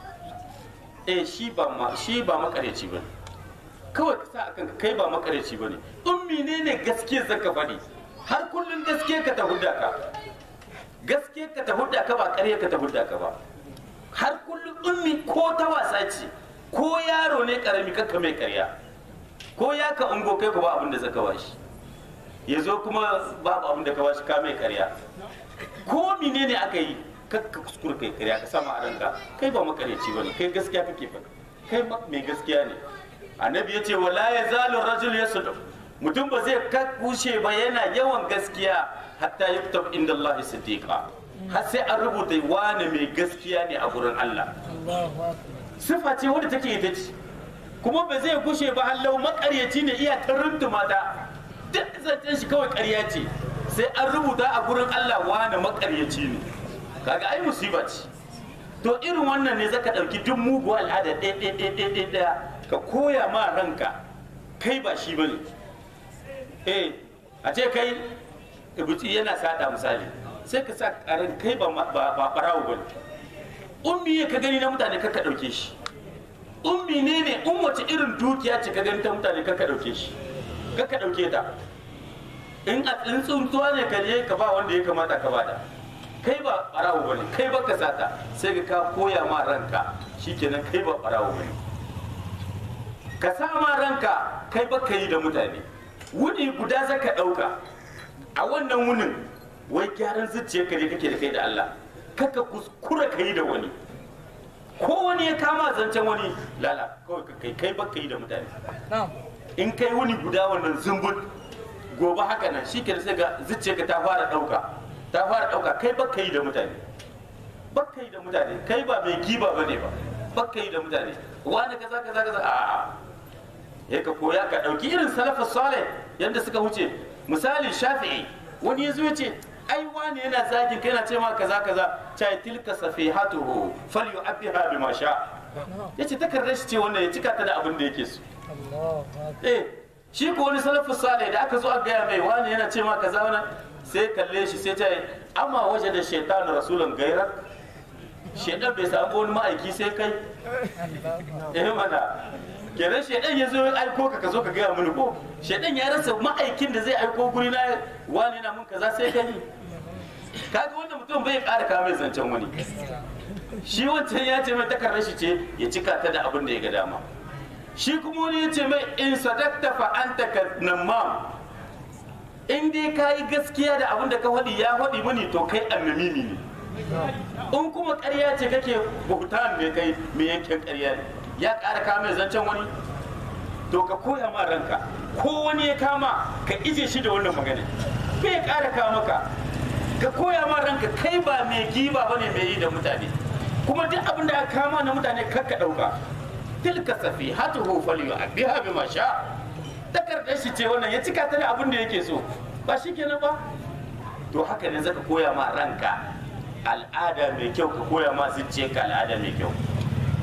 eh shi ba ma shi ba makaryaci ba kawai ka sa akan kai ba makaryaci ba ne ummi ne ne gaskiya zaka faɗi har kullum gaskiya ka ta hudda ka gaskiya ka ta hudda ka ba ƙarya ka ta hudda ka ba har kullum ummi ko ta wasa ce ko yaro ne karami kakka mai karya ko ya ka ungo kai ku ba abin da zaka bashi ya zo kuma babu abin da ka bashi ka mai karya ko mine ne aka yi kakka kuskure kai karya ka sama a ranka kai ba makareci bane kai gaskiya kake faɗi kai mai gaskiya ne annabi ya ce wala ya zalu rajul yasduq mutum ba zai kushe ba yana yawan gaskiya hatta yuktab inda Allah siddiqa har sai an rubuta wani mai gaskiya ne a gurin Allah sifa ce wadda take ita ce kuma ba zai gushe ba hallau makaryaci ne iya ta runtuma ta duk zancen shi kawai karya ce sai an rubuta a gurin Allah wani makaryaci ne kaga ai musiba ce to irin wannan ne zaka ɗauki duk mugu al'ada ɗaya ɗaya ɗaya ɗaya ɗaya ka koya ma ranka kai ba shi bane eh a ce kai ibuci yana sada misali sai ka sa karan kai ba ba barawo bane ummi ka gani na mutane ka ɗauke shi ummi ne ne in wace irin dukiya ce ka gani ta mutane ka ɗauke shi ka ɗauke ta in a in tsuntuwa ne ka je ka ba wanda ya kamata ka bada kai ba ɓarawo bane kai ba ka sata sai ka ka koya ma ranka shikenan kai ba ɓarawo bane ka sa ma ranka kai ba ka yi da mutane wuni guda za ka ɗauka a wannan wunin wai gyaran zuciyarka ne kake da kai da Allah kaka kuskura ka yi da wani ko wani ya kama zancen wani lala kawai ka kai kai baka yi da mutane in kai wuni guda wannan zumbut gobe haka nan shi ke sai ga zuciyarka ta fara ɗauka ta fara ɗauka kai baka yi da mutane baka yi da mutane kai ba mai giba bane ba baka yi da mutane wani kaza kaza kaza a ya ka koya ka ɗauki irin salafus salih yadda suka wuce misali shafi'i wani ya zo ya ce ai wani yana zagin kai na ce ma kaza kaza cai tilka safihatuhu falyu'abbiha bima sha yace takardar shi ce wannan ya cika ta da abin da yake so eh shi ko wani salafus salih da aka zo a gaya mai wani yana ce ma kaza wannan sai kalle shi sai ta yi amma waje da shaitan rasulun gaira shaitan bai samu wani ma'aiki sai kai eh mana kenan shaidan ya zo ya aiko ka ka zo ka gaya mini ko shaidan ya rasa ma'aikin da zai aiko guri na wani na mun kaza sai kai kaga wanda mutum bai ƙara kawo mai zancen wani shi wancan ya ce mai takardar shi ce ya cika ta da abin da ya ga dama shi kuma wani ya ce mai in sadakta fa anta ka namam in dai ka yi gaskiya da abin da ka faɗi ya faɗi mini to kai annamimi ne in kuma ƙarya ce kake buhtan ne kai mai yankin ƙarya ne ya ƙara kama zancen wani to ka koya ma ranka ko wani ya kama ka ije shi da wannan magana bai ƙara kama ka ka koya ma ranka kai ba mai giba bane mai yi da mutane kuma duk abin da aka kama na mutane kar ka ɗauka tilka safi hatu hu faliyu abiha bi ma sha takardar shi ce wannan ya cika ta da abin da yake so ba shi kenan ba to haka ne zaka koya ma ranka al'ada mai kyau ka koya ma zuciyarka al'ada mai kyau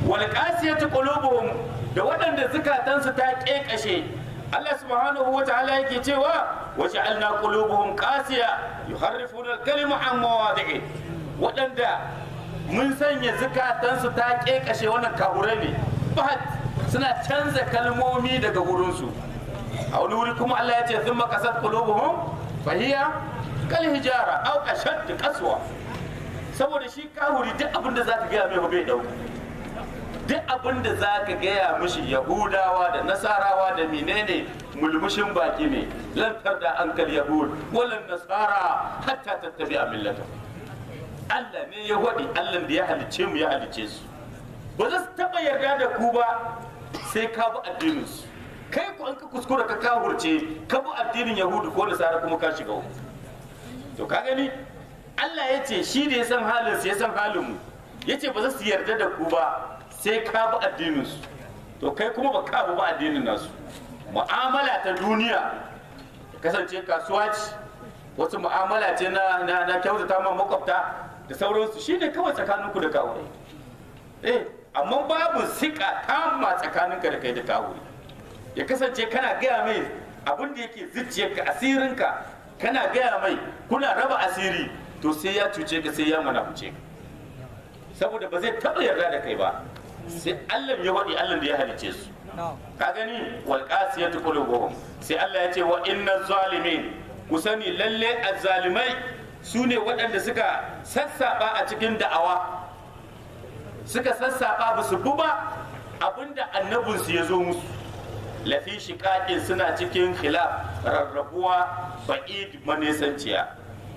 wal qasiyatu qulubuhum da waɗanda zukatansu ta kekashe Allah subhanahu wa ta'ala yake cewa wa ja'alna qulubuhum qasiya yuharrifuna al-kalima an mawadi'i waɗanda mun sanya zukatansu ta kekashe wannan kahure ne bat suna canza kalmomi daga wurinsu a wani wuri kuma Allah ya ce sun makasar qulubuhum fahiya kal hijara aw ashad qaswa saboda shi kahuri duk abin da zaka gaya mai bai dauka duk abin da zaka gaya mishi yahudawa da nasarawa da menene mulmushin baki ne lantar da ankal yahud walan nasara hatta tattabi'a millata Allah ne ya wadi Allah da ya halicce mu ya halicce su ba za su taba yarda da ku ba sai ka bi addinin su kai ku an ka kuskura ka kahurce ka bi addinin yahudu ko nasara kuma ka shiga uku to ka gani Allah ya ce shi da ya san halin su ya san halin mu ya ce ba za su yarda da ku ba sai ka bi addinin su to kai kuma ba ka bi ba addinin nasu mu'amala ta duniya ta kasance kasuwa ce wasu mu'amala ce na na, na kyautata ma makwabta da sauransu shine kawai tsakaninku da kawai eh amma babu sika kama tsakaninka da kai da kawai ya kasance kana gaya mai abin da yake zuciyarka asirinka kana gaya mai kuna raba asiri to sai ya cuce ka sai ya munafuce ka saboda ba zai taɓa yarda da kai ba sai Allah ya waɗi Allah da ya halice su ka gani wal qasiyatu qulubuhum sai Allah ya ce wa inna zalimin ku sani lalle azzalimai su ne waɗanda suka sassaɓa a cikin da'awa suka sassaɓa ba su bi ba abinda annabinsu ya zo musu lafi shiƙaƙin suna cikin khilaf rarrabuwa ba'id manesanciya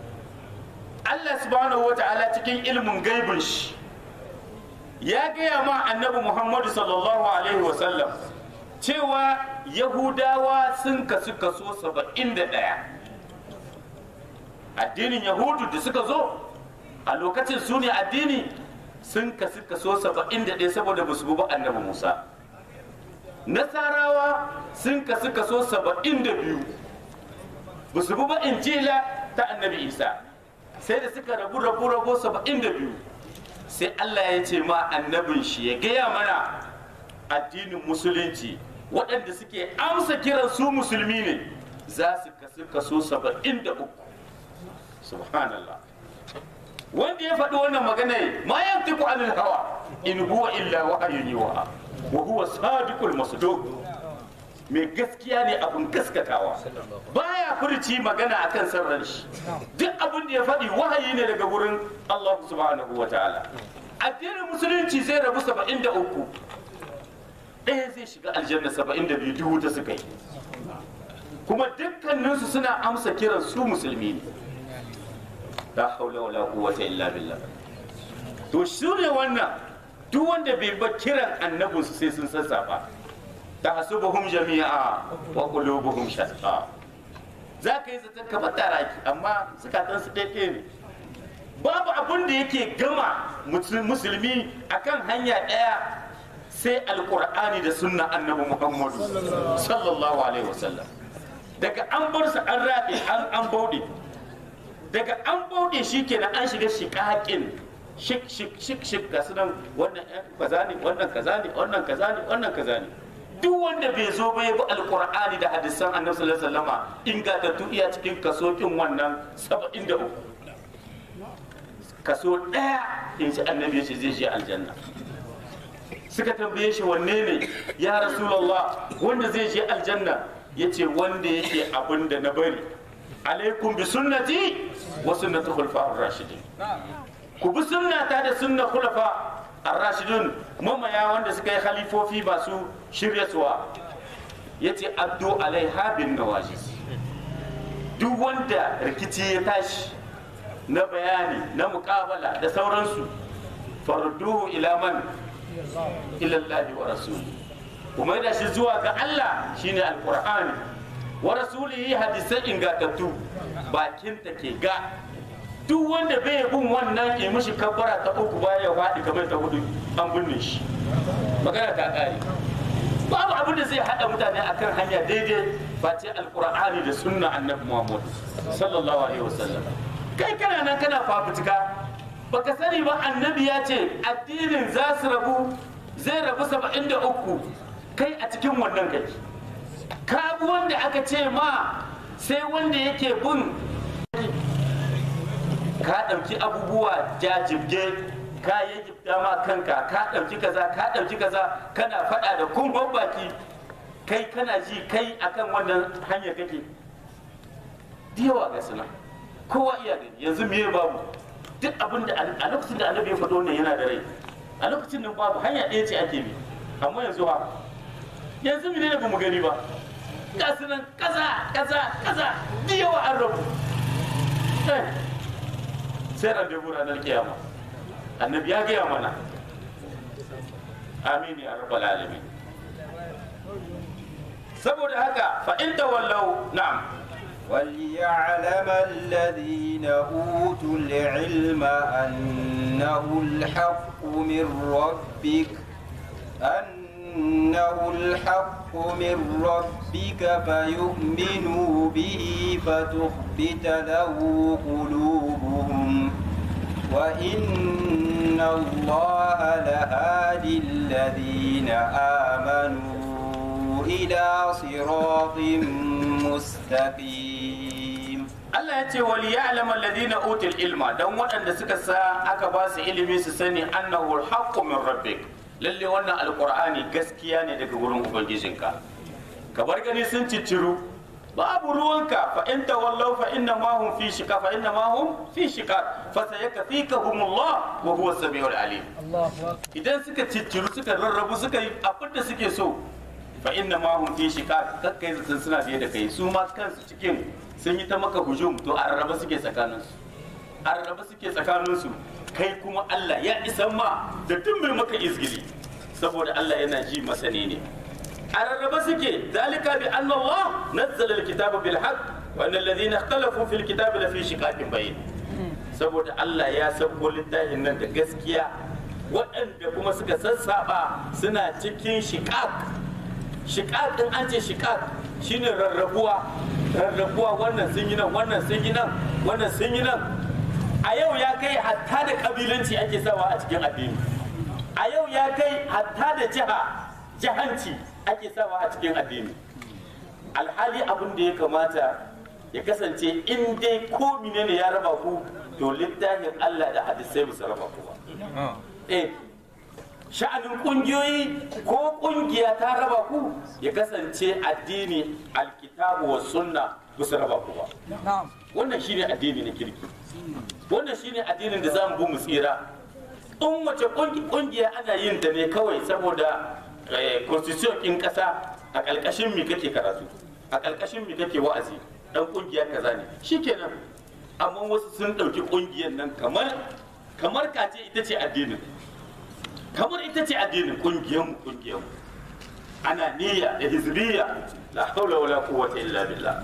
Allah subhanahu wa ta'ala cikin ilmin gaibin shi ya gaya ma annabi Muhammadu sallallahu alaihi wasallam cewa yahudawa sun kasu kaso saba'in da ɗaya addinin yahudu da suka zo a lokacin su ne addini sun kasu kaso saba'in da ɗaya saboda ba su bi ba annabi musa nasarawa sun kasu kaso saba'in da biyu ba su bi ba injila ta annabi isa sai da suka rabu rabu rabu saba'in da biyu sai allah ya ce ma annabin shi ya gaya mana addinin musulunci waɗanda suke amsa kiran su musulmi ne za su kasu kaso saba'in da uku subhanallah wanda ya faɗi wannan magana ma yantiku anil hawa in huwa illa wahayun yuha wa huwa sadiqul masduq mai gaskiya ne abin gaskatawa baya furci magana akan sarran shi duk abin da ya faɗi wahayi ne daga wurin Allah subhanahu wa ta'ala addinin musulunci zai rabu 73 ɗaya zai shiga aljanna 72 duhu ta suka yi kuma dukkaninsu suna amsa kiran su musulmi ne la haula wala quwwata illa billah to shi ne wannan duk wanda bai ba kiran annabinsu sai sun sassafa tahsubuhum jami'a wa qulubuhum shatta za ka yi zaton kamar taraki amma zukatan su ɗaya ne babu abin da yake gama musulmi akan hanya ɗaya sai alkur'ani da sunna annabi muhammadu sallallahu alaihi wasallam daga an bar su an raɗe an bauɗe daga an bauɗe shi kenan an shiga shiƙaƙin shik shik shik shik ga sunan wannan kaza ne wannan kaza ne wannan kaza ne wannan kaza ne duk wanda bai zo ba ya bi alkur'ani da hadisan annabi sallallahu alaihi wasallama ingantattu iya cikin kaso kin wannan 73 kaso ɗaya in ci annabi ya ce zai je aljanna suka tambaye shi wanne ne ya rasulullah wanda zai je aljanna ya ce wanda yake abin da na bari alaikum bi sunnati wa sunnati khulafa'ur rashidin ku bi sunnata da sunna khulafa ar-rashidun mamaya wanda suka yi khalifofi ba su shirya suwa yace addu alaiha bin nawajis duk wanda rikici ya tashi na bayani na muƙabala da sauransu farduhu ila man ila Allah wa rasuli kuma da shi zuwa ga Allah shine alqur'ani wa rasulihi hadisai ingantattu bakin ta ke ga duk wanda bai bin wannan ke mishi kabbara ta uku baya faɗi kamar ta hudu an binne shi magana ta ƙare babu abin da zai haɗa mutane akan hanya daidai face alqur'ani da sunna annabi muhammad sallallahu alaihi wasallam kai kana nan kana fafutuka baka sani ba annabi ya ce addinin za su rabu zai rabu saba'in da uku kai a cikin wannan kai ka bi wanda aka ce ma sai wanda yake bin ka ɗauki abubuwa jajibge ka yi ma kanka ka ɗauki kaza ka ɗauki kaza kana faɗa da kumban baki kai kana ji kai akan wannan hanyar kake yawa ga suna kowa iya gani yanzu me babu duk abin da a lokacin da annabi ya faɗo wannan yana da rai a lokacin nan babu hanya ɗaya ce ake bi amma yanzu ha yanzu mene ne ba mu gani ba ga su nan kaza kaza kaza da yawa an rabu sai randevu ranar kiyama annabi ya gaya mana amin ya rabbal alamin saboda haka fa in tawallau na'am وليعلم الذين أوتوا العلم أنه الحق من ربك أنه الحق من ربك فيؤمنوا به فتخبت له قلوبهم وإن الله لهادي الذين آمنوا إلى صراط مستقيم Allah ya ce wali ya'lamu alladhina utul ilma dan waɗanda suka sa aka ba su ilimi su sani annahu alhaqqu min rabbik lalle wannan alqur'ani gaskiya ne daga wurin ubangijinka ka bar gani sun cicciru babu ruwanka fa in tawallaw fa inna ma hum fi shika fa inna ma hum fi shika fa sayakfikahumullah wa huwa samiul alim idan suka cicciru suka rarrabu suka yi abin da suke so fa inna ma hum fi shika kakkai zaton suna biye da kai su ma kansu cikin sun yi ta maka hujum to a rarraba suke tsakaninsu a rarraba suke tsakaninsu kai kuma Allah ya isan ma da duk mai maka izgili saboda Allah yana ji masani ne a rarraba suke zalika bi anna Allah nazzala alkitaba bil haqq wa anna alladhina ikhtalafu fil kitabi la fi shiqaqin bayin saboda Allah ya sauko littafin nan da gaskiya waɗanda kuma suka sassaba suna cikin shiqaq shiqaq din an ce shiqaq shine rarrabuwa rarrabuwa wannan sun yi nan wannan sun yi nan wannan sun yi nan a yau ya kai hatta da kabilanci ake sawa a cikin addini a yau ya kai hatta da jiha jihanci ake sawa a cikin addini alhali abin da ya kamata ya kasance in dai ko ne ya raba ku to littafin Allah da hadisai ba su raba ku ba eh sha'anin kungiyoyi ko kungiya ta raba ku ya kasance addini alkitabu wa sunna ba su raba ku ba wannan shine addini na kirki wannan shine addinin da zamu bi mu tsira in wace kungiya ana yin ta ne kawai saboda constitution kin kasa a ƙarƙashin mi kake karatu a ƙarƙashin mi kake wa'azi dan kungiya kaza ne shikenan amma wasu sun ɗauki kungiyar nan kamar kamar kace ita ce addinin kamar ita ce addinin kungiyar mu kungiyar mu ana niyya da hizbiyya la haula wala quwwata illa billah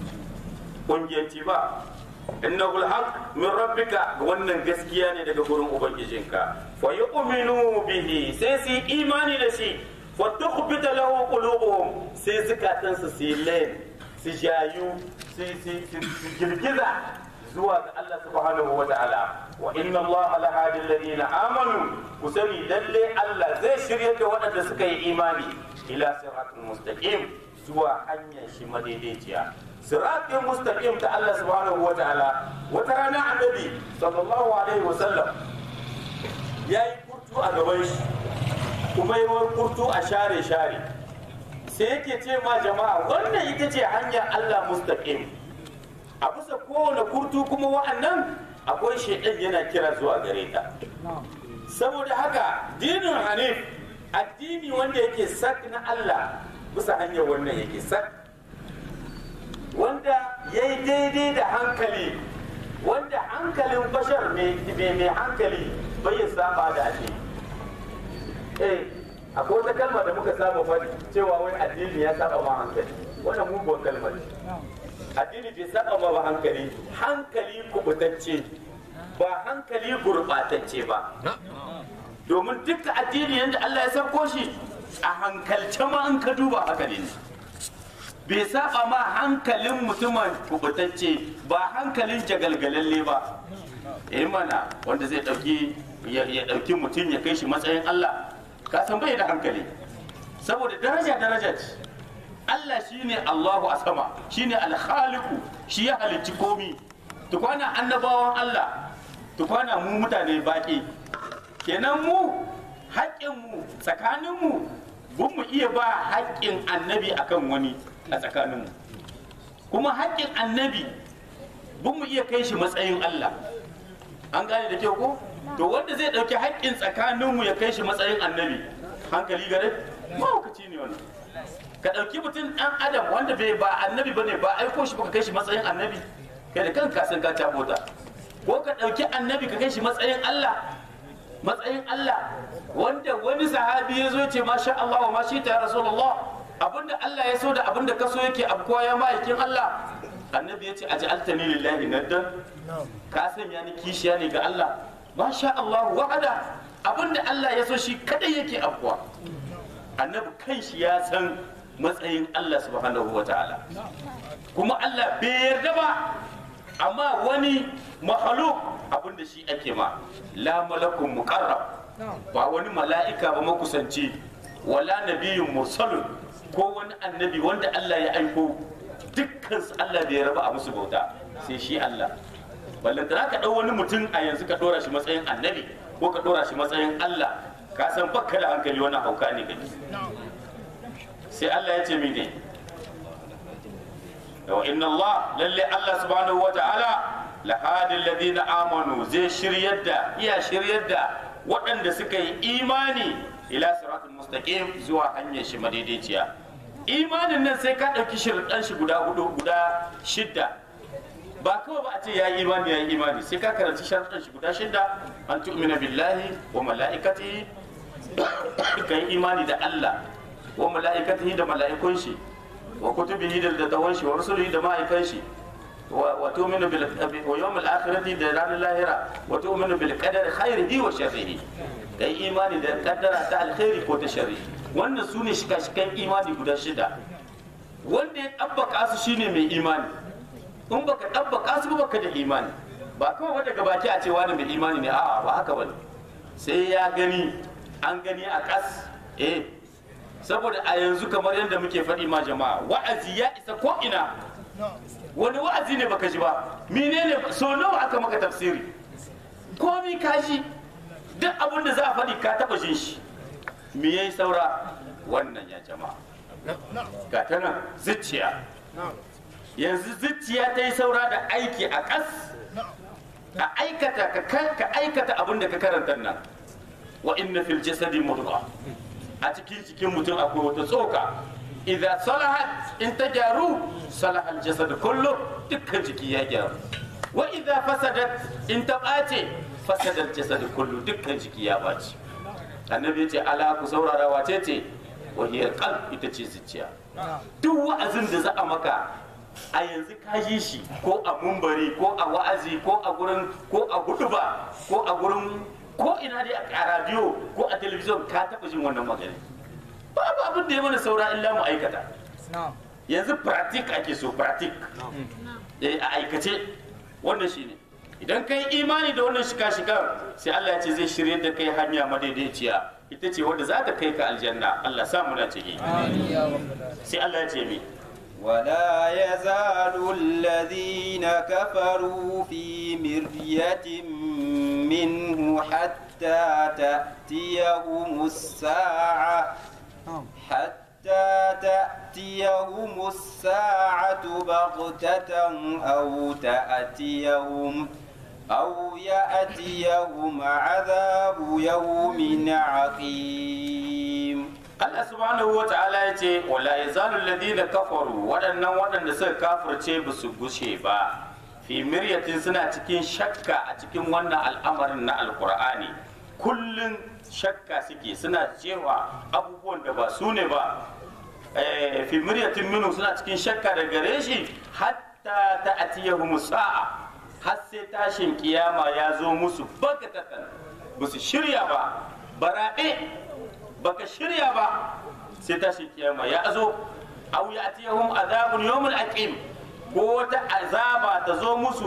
kungiyanci ba innahu alhaq min rabbika wannan gaskiya ne daga gurin ubangijinka fa yu'minu bihi sai su yi imani da shi fa tukhbita lahu qulubuhum sai zukatansu su yi layin su jayu su girgiza zuwa ga Allah subhanahu wa ta'ala wa inna Allah la hadi alladhina amanu ku sani lalle Allah zai shirye da waɗanda suka yi imani ila siratul mustaqim zuwa hanyar shi madaidaiciya siratul mustaqim ta Allah subhanahu wa ta'ala wata rana annabi sallallahu alaihi wa sallam yayi kurtu a gaban shi kuma yi kurtu a share share sai yake ce ma jama'a wannan ita ce hanyar Allah mustaqim a bisa kowane kurtu kuma wa'annan akwai shaidan yana kira zuwa gare ta saboda haka dinin hanif addini wanda yake sak na Allah bisa hanyar wannan yake sak wanda ya yi daidai da hankali wanda hankalin bashar mai hankali bai saba da ake eh akwai wata kalma da muka saba faɗi cewa wai addini ya saba ma hankali wannan muguwar kalmar addini bai saba ma ba hankali hankali kubutacce ba hankali gurbatacce ba domin duka addini yadda Allah ya sauko shi a hankalce ma an ka duba haka ne bai saba ma hankalin mutumin kubutacce ba hankalin jagalgalalle ba eh mana wanda zai dauki ya dauki mutum ya kai shi matsayin Allah ka san bai da hankali saboda daraja daraja ce Allah shine Allahu a sama shine alkhaliku shi ya halicci komi tukwana annabawan Allah tukwana mu mutane baki kenan mu haƙƙinmu tsakaninmu bun mu iya ba haƙƙin annabi akan wani a tsakaninmu kuma haƙƙin annabi bun mu iya kai shi matsayin Allah an gane da kyau ko to wanda zai ɗauki haƙƙin tsakaninmu ya kai shi matsayin annabi hankali gare mahaukaci ne wannan ka ɗauki mutum ɗan adam wanda bai ba annabi bane ba aiko shi ba ka kai shi matsayin annabi kai da kanka san ka cabota ko ka ɗauki annabi ka kai shi matsayin Allah matsayin Allah wanda wani sahabi ya zo ce masha Allah wa mashi ta ya Rasulullah abinda Allah ya so da abinda ka so yake abkuwa ya ma'aikin Allah annabi ya ce a ja'altani lillahi naddan ka sanya ni kishiya ne ga Allah masha Allah wa'ada abinda Allah ya so shi kadai yake abkuwa annabi kanshi ya san matsayin Allah subhanahu wa ta'ala kuma Allah bai yarda ba amma wani mahaluk abinda shi ake ma la malakun muqarrab ba wani mala'ika ba makusanci wala nabiyyun mursalun ko wani annabi wanda Allah ya aiko dukkan su Allah bai raba a musu bauta sai shi Allah ballantana ka ɗau wani mutum a yanzu ka ɗora shi matsayin annabi ko ka ɗora shi matsayin Allah ka san bakka da hankali wani hauka ne gani sai Allah ya ce mene wa inna Allah lalle Allah subhanahu wa ta'ala lahadin ladina amanu zai shiryar da iya shiryar da waɗanda suka yi imani ila siratul mustaqim zuwa hanyar shi madaidaiciya imanin nan sai ka ɗauki shirɗan shi guda hudu guda shidda ba kawai ba a ce ya yi imani ya yi imani sai ka karanci shirɗan shi guda shidda an tu'mina billahi wa mala'ikatihi ka yi imani da Allah wa mala'ikatihi da mala'ikun shi wa kutubihi da dattawan shi wa rusulihi da ma'aikan shi wa tu'minu bil wa yawmil akhirati da ranar lahira wa tu'minu bil qadari khairihi wa sharrihi kai imani da kaddara ta alkhairi ko ta sharri wannan su ne shika-shikan imani guda shida wanda ya ɗabbaka su shine mai imani in baka ɗabbaka su ba baka da imani ba kawai daga baki a ce wani mai imani ne a'a ba haka bane sai ya gani an gani a ƙas eh saboda a yanzu kamar yadda muke faɗi ma jama'a wa'azi ya isa ko ina wani wa'azi ne baka ji ba menene so nawa aka maka tafsiri komi ka ji duk abin da za a faɗi ka taɓa jin shi me yayi saura wannan ya jama'a ga ta nan zuciya yanzu zuciya ta yi saura da aiki a ƙas a aikata ka aikata abin da ka karanta nan wa inna fil jasadi mudghah a cikin cikin mutum akwai wata tsoka idan salahat in ta gyaru salaha aljasad kullu dukkan jiki ya gyaru wa idan fasadat in ta ɓace fasadar jasad kullu dukkan jiki ya ɓace annabi ya ce ala ku saurara wace ce wahiyar qalb ita ce zuciya duk wa'azin da za a maka a yanzu ka yi shi ko a mumbari ko a wa'azi ko a gurin ko a guduba ko a gurin ko ina dai a radio ko a talabijin ka taɓa jin wannan magana babu abin da ya mana saura illa mu aikata yanzu pratik ake so pratik a aikace wannan shine idan kai imani da wannan shika shikan sai Allah ya ce zai shirye da kai hanya madaidaiciya ita ce wanda za ta kai ka aljanna Allah sa muna ciki sai Allah ya ce mi ولا يزال الذين كفروا في مرية منه حتى تأتيهم الساعة حتى تأتيهم الساعة بغتة أو تأتيهم أو يأتيهم عذاب يوم عقيم Allah subhanahu wa ta'ala ya ce wala yazalu alladhina kafaru waɗannan waɗanda suka kafirce ba su gushe ba fi miryatin suna cikin shakka a cikin wannan al'amarin na alqur'ani kullun shakka suke suna cewa abubuwan da ba su ne ba fi miryatin minu suna cikin shakka da gare shi hatta ta'tiyahum sa'a har sai tashin kiyama ya zo musu bagatatan ba su shirya ba baraɗe baka shirya ba sai tashin kiyama ya zo aw ya'tiyahum azabun yawmul aqim ko wata azaba ta zo musu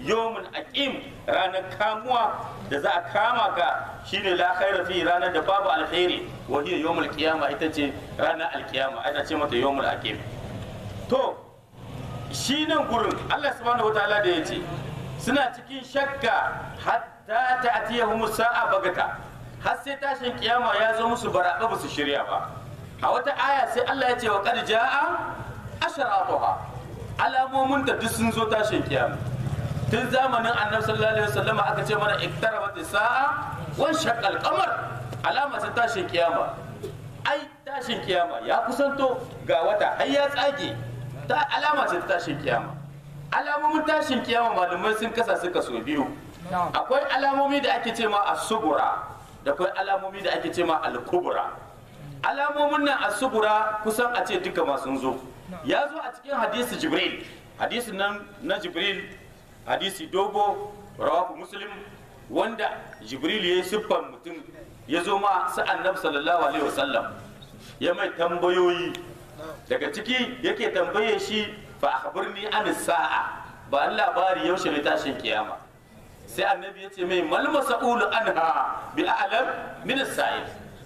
yawmul aqim ranar kamuwa da za a kama ka shine la khaira fi ranar da babu alkhairi wa hiya yawmul qiyama ita ce ranar alkiyama ita ce mata yawmul aqim to shi nan gurin Allah subhanahu wataala da yace suna cikin shakka hatta ta'tiyahum sa'a bagata har sai tashin kiyama ya zo musu baraɓa ba su shirya ba a wata aya sai Allah ya ce wa qad jaa asharatuha alamomin da duk sun zo tashin kiyama tun zamanin annabi sallallahu alaihi wasallam aka ce mana iktarabat sa'a wan shaqqal qamar alama ta tashin kiyama ai tashin kiyama ya kusanto ga wata har ya tsage ta alama ce ta tashin kiyama alamomin tashin kiyama malumai sun kasa suka so biyu akwai alamomi da ake ce ma as-sugura da akwai alamomi da ake ce ma al-kubra alamomin nan as-sugura kusan a ce duka ma sun zo ya zo a cikin hadisi jibril hadisin nan na jibril hadisi dogo rawahu muslim wanda jibril ya yi siffar mutum ya zo ma su annabi sallallahu alaihi wasallam ya mai tambayoyi daga ciki yake tambaye shi fa akhbirni an sa'a ba an labari yaushe ne tashin kiyama sai annabi ya ce mai mal mas'ulu anha bi a'lam min as-sa'il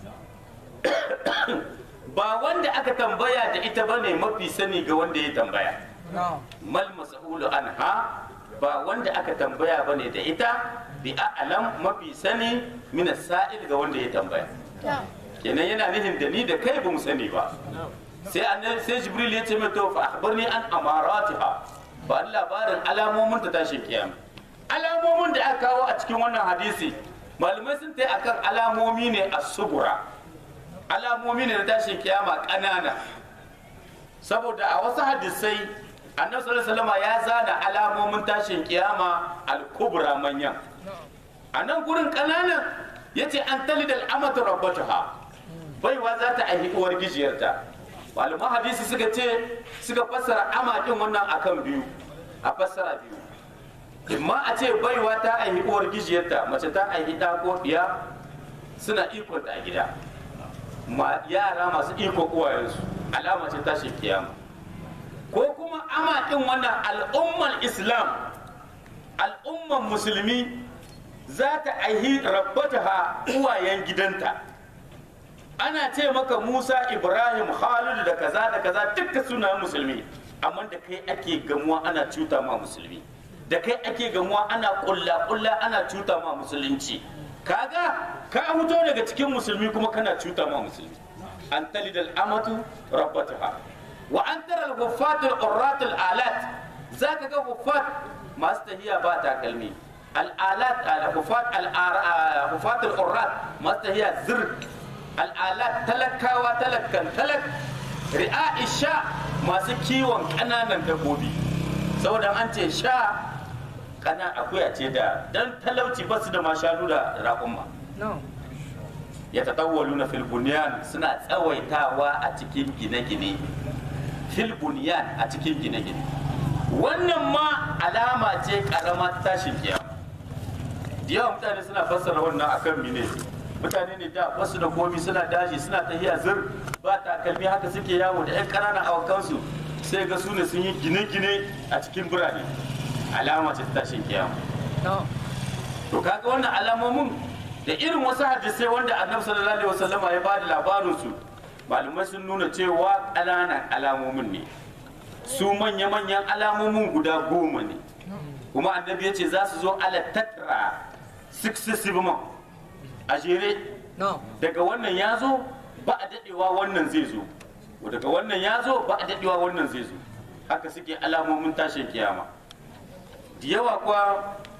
ba wanda aka tambaya da ita bane mafi sani ga wanda ya tambaya mal mas'ulu anha ba wanda aka tambaya bane da ita bi a'lam mafi sani min as-sa'il ga wanda ya tambaya kenan yana nufin da ni da kai ba mu sani ba sai annabi sai jibril ya ce mai to fa akhbirni an amaratiha ba labarin alamomin ta tashin kiyama alamomin da aka kawo a cikin wannan hadisi malamai sun tai akan alamomi ne a sugura alamomi ne na tashin kiyama ƙanana saboda a wasu hadisai annabi sallallahu alaihi wasallam ya zana alamomin tashin kiyama al-kubra manyan a nan gurin ƙananan yace an talidal amatu rabbataha baiwa za ta aihi uwar gijiyarta malaman hadisi suka ce suka fassara ama din wannan akan biyu a fassara biyu imma a ce baiwa ta aihi uwar gijiyarta mace ta aihi ɗa ko ɗiya suna ikon a gida ma yara masu iko uwayensu alama ce tashin kiyama ko kuma ama din wannan al'ummar islam al'ummar musulmi za ta aihi rabbataha uwayen gidanta ana ce maka musa ibrahim khalid da kaza da kaza duka suna musulmi amma da kai ake gamuwa ana cuta ma musulmi da kai ake gamuwa ana kulla kulla ana cuta ma musulunci kaga ka fito daga cikin musulmi kuma kana cuta ma musulmi an talidal amatu rabbataha wa an tara al-ghuffat al-urrat al-alat zaka ga ghuffat masu tahiya ba takalmi al-alat al-ghuffat al-ghuffat al-urrat masu tahiya zir al-alat talakawa talakkan talak ri'a isha masu kiwon kananan dabbobi saboda an ce sha kana akuya ce da dan talauci ba su da ma shanu da raƙumma ya taɗawwalu na filbuniyan suna tsawaitawa a cikin gine-gine filbuniyan a cikin gine-gine wannan ma alama ce ƙarama tashin kiyama da yawa mutane suna fassara wannan akan mine mutane ne da basu da komi suna daji suna tahiya zir ba takalmi haka suke yawo da 'yan ƙananan awakansu sai ga su ne sun yi gine-gine a cikin birane alama ce ta tashin kiyama to kaga wannan alamomin da irin wasu hadisai wanda annabi sallallahu alaihi wasallam ya bada labarin su malumai sun nuna cewa ƙananan alamomin ne su manya-manyan alamomin guda goma ne kuma annabi ya ce za su zo ala tatra successive month a jere daga wannan ya zo ba a dadewa wannan zai zo daga wannan ya zo ba a dadewa wannan zai zo haka suke alamomin tashin kiyama da yawa kuwa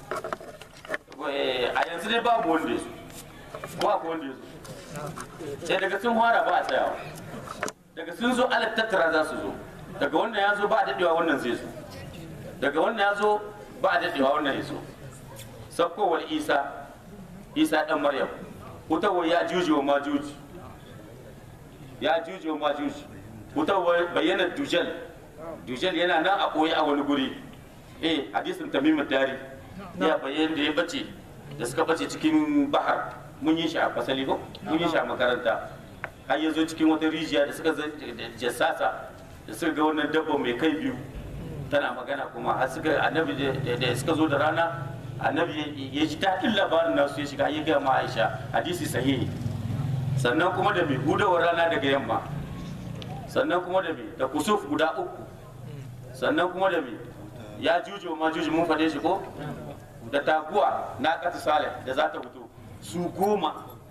a yanzu dai babu wanda ya zo ko akwai wanda ya zo sai daga sun fara ba a tsayawa daga sun zo ala tattara za su zo daga wannan ya zo ba a dadewa wannan zai zo daga wannan ya zo ba a dadewa wannan ya zo sakkowar isa isa dan maryam hutawar ya juji wa majuji ya juji wa majuji hutawar bayyana dujal dujal yana nan a koyi a wani guri eh hadisin tamimu dari ya bayyana da ya bace da suka bace cikin bahar mun yi shi a fasali ko mun yi shi a makaranta har ya zo cikin wata rijiya da suka jassasa da suka ga wannan dabba mai kai biyu tana magana kuma har suka annabi da- da suka zo da rana annabi ya ji daɗin labarin nasu ya shiga ya gaya ma aisha hadisi sahihi sannan kuma da mai hudawar rana daga yamma sannan kuma da mai da kusuf guda uku sannan kuma da mai ya juju ma juju mun faɗe shi ko da taguwa na ƙasa salih da za ta fito su goma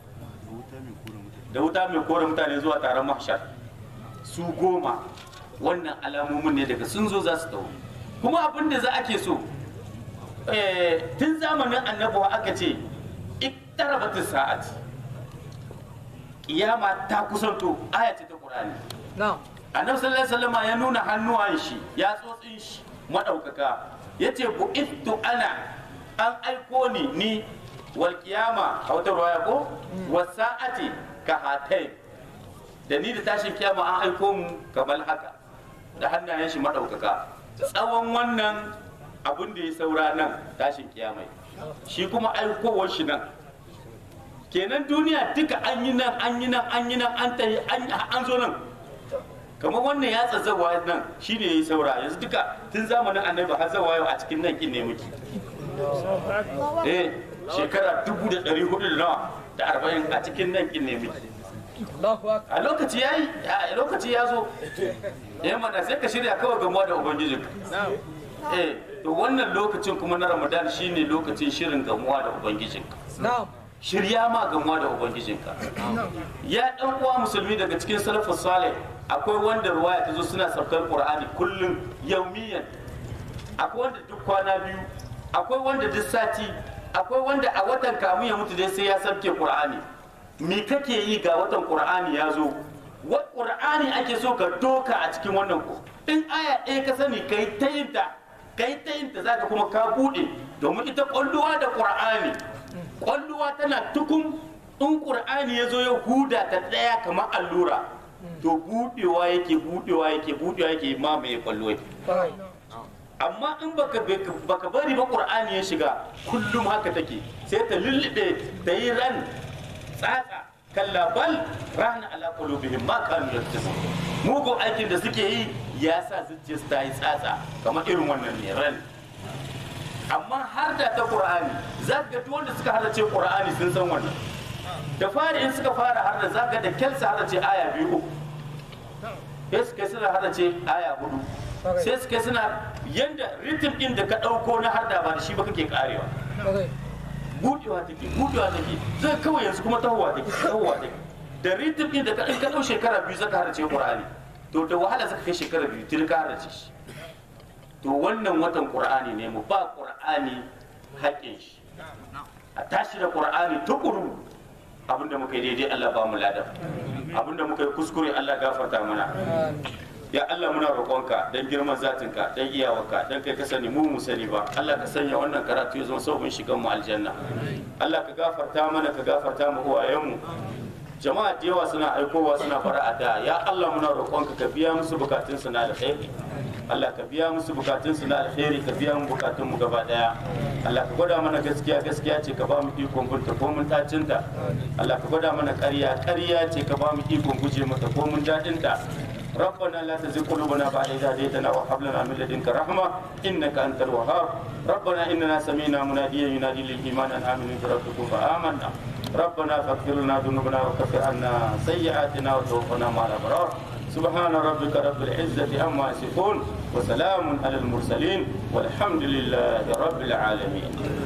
da wuta mai kore mutane zuwa taron mahshar su goma wannan alamomin ne daga sun zo za su taho kuma abin da za a ke so eh, tun zamanin annabawa aka ce iktarabatis sa'at kiyama ta kusanto aya ce ta qur'ani na'am annabi sallallahu alaihi wasallam ya nuna hannuwan shi ya tsotsin shi madaukaka yace bu'ittu ana an aiko ni ni wal qiyama a wata ruwaya ko wasa'ati ka hatai da ni da tashin kiyama an aiko mu kamar haka da hannayen shi madaukaka tsawon wannan abin da ya saura nan tashin kiyamai shi kuma aikowar shi nan kenan duniya duka an yi nan an yi nan an yi nan an tayi an an zo nan kamar wannan ya tsatsawa nan shi ne ya yi saura yanzu duka tun zamanin annabi har zawa yau a cikin nan kin ne muke eh shekara dubu da ɗari hudu da nawa da arba'in a cikin nan kin ne muke Allahu akbar a lokaci ya yi a lokaci ya zo eh mana sai ka shirya kawai gamuwa da ubangijin eh to wannan lokacin kuma na ramadan shine lokacin shirin gamuwa da ubangijinka na'am shirya ma gamuwa da ubangijinka ya dan uwa musulmi daga cikin salafus salih akwai wanda ruwaya ta zo suna saukar qur'ani kullum yaumiyan akwai wanda duk kwana biyu akwai wanda duk sati akwai wanda a watan kamun ya mutu dai sai ya sauke qur'ani me kake yi ga watan qur'ani ya zo wa qur'ani ake so ka doka a cikin wannan ko in aya ɗaya ka sani kai ta yin ta kai ta yin ta zaka kuma ka bude domin ita kwalluwa da qur'ani kwalluwa tana tukun in qur'ani ya zo ya huda ta ɗaya kamar allura to budewa yake budewa yake budewa yake mamaye kwallo yake Kwarai. amma in baka baka bari ba qur'ani ya shiga kullum haka take sai ta lullube ta yi ran tsatsa kalla bal rana ala qulubihim ma kanu yaktasu mugu aikin da suke yi ya sa zuciyarsu ta yi tsatsa kamar irin wannan ne ran amma har da ta qur'ani za ka ga duk wanda suka harace qur'ani sun san wannan da fari in suka fara har da za ka da kyalsa harace aya biyu uku sai suka suna harace aya hudu sai suka suna yanda ritim din da ka ɗauko na har da ba da shi ba kake karewa Kwarai. budewa take budewa take zai kawai yanzu kuma tahowa take tahowa take da ritim din da ka in ka ɗau shekara biyu zaka harace qur'ani to da wahala zaka kai shekara biyu tun ka harace shi to wannan watan qur'ani ne mu ba qur'ani haƙƙin shi a tashi da qur'ani tukuru abinda muka yi daidai Allah ba mu lada abinda muka yi kuskure Allah gafarta mana ya Allah muna roƙonka dan girman zatinka dan iyawarka dan kai ka sani mu mu sani ba Allah ka sanya wannan karatu ya zama sauƙin shigan mu aljanna Allah ka gafarta mana ka gafarta mu uwayenmu jama'a da yawa suna aikowa suna fara da ya Allah muna roƙonka ka biya musu bukatun su na alkhairi Allah ka biya musu bukatun su na alkhairi ka biya mu bukatun mu gaba daya Allah ka gwada mana gaskiya gaskiya ce ka ba mu ikon bunta ko mun tacinta Allah ka gwada mana ƙarya ƙarya ce ka ba mu ikon guje mata ko mun daɗinta ربنا لا تزغ قلوبنا بعد إذ هديتنا وهب لنا من لدنك رحمة إنك أنت الوهاب ربنا إننا سمينا مناديا ينادي للإيمان أن آمنوا بربكم فآمنا ربنا فاغفر لنا ذنوبنا وكفر عنا سيئاتنا وتوفنا مع الأبرار سبحان ربك رب العزة عما يصفون وسلام على المرسلين والحمد لله رب العالمين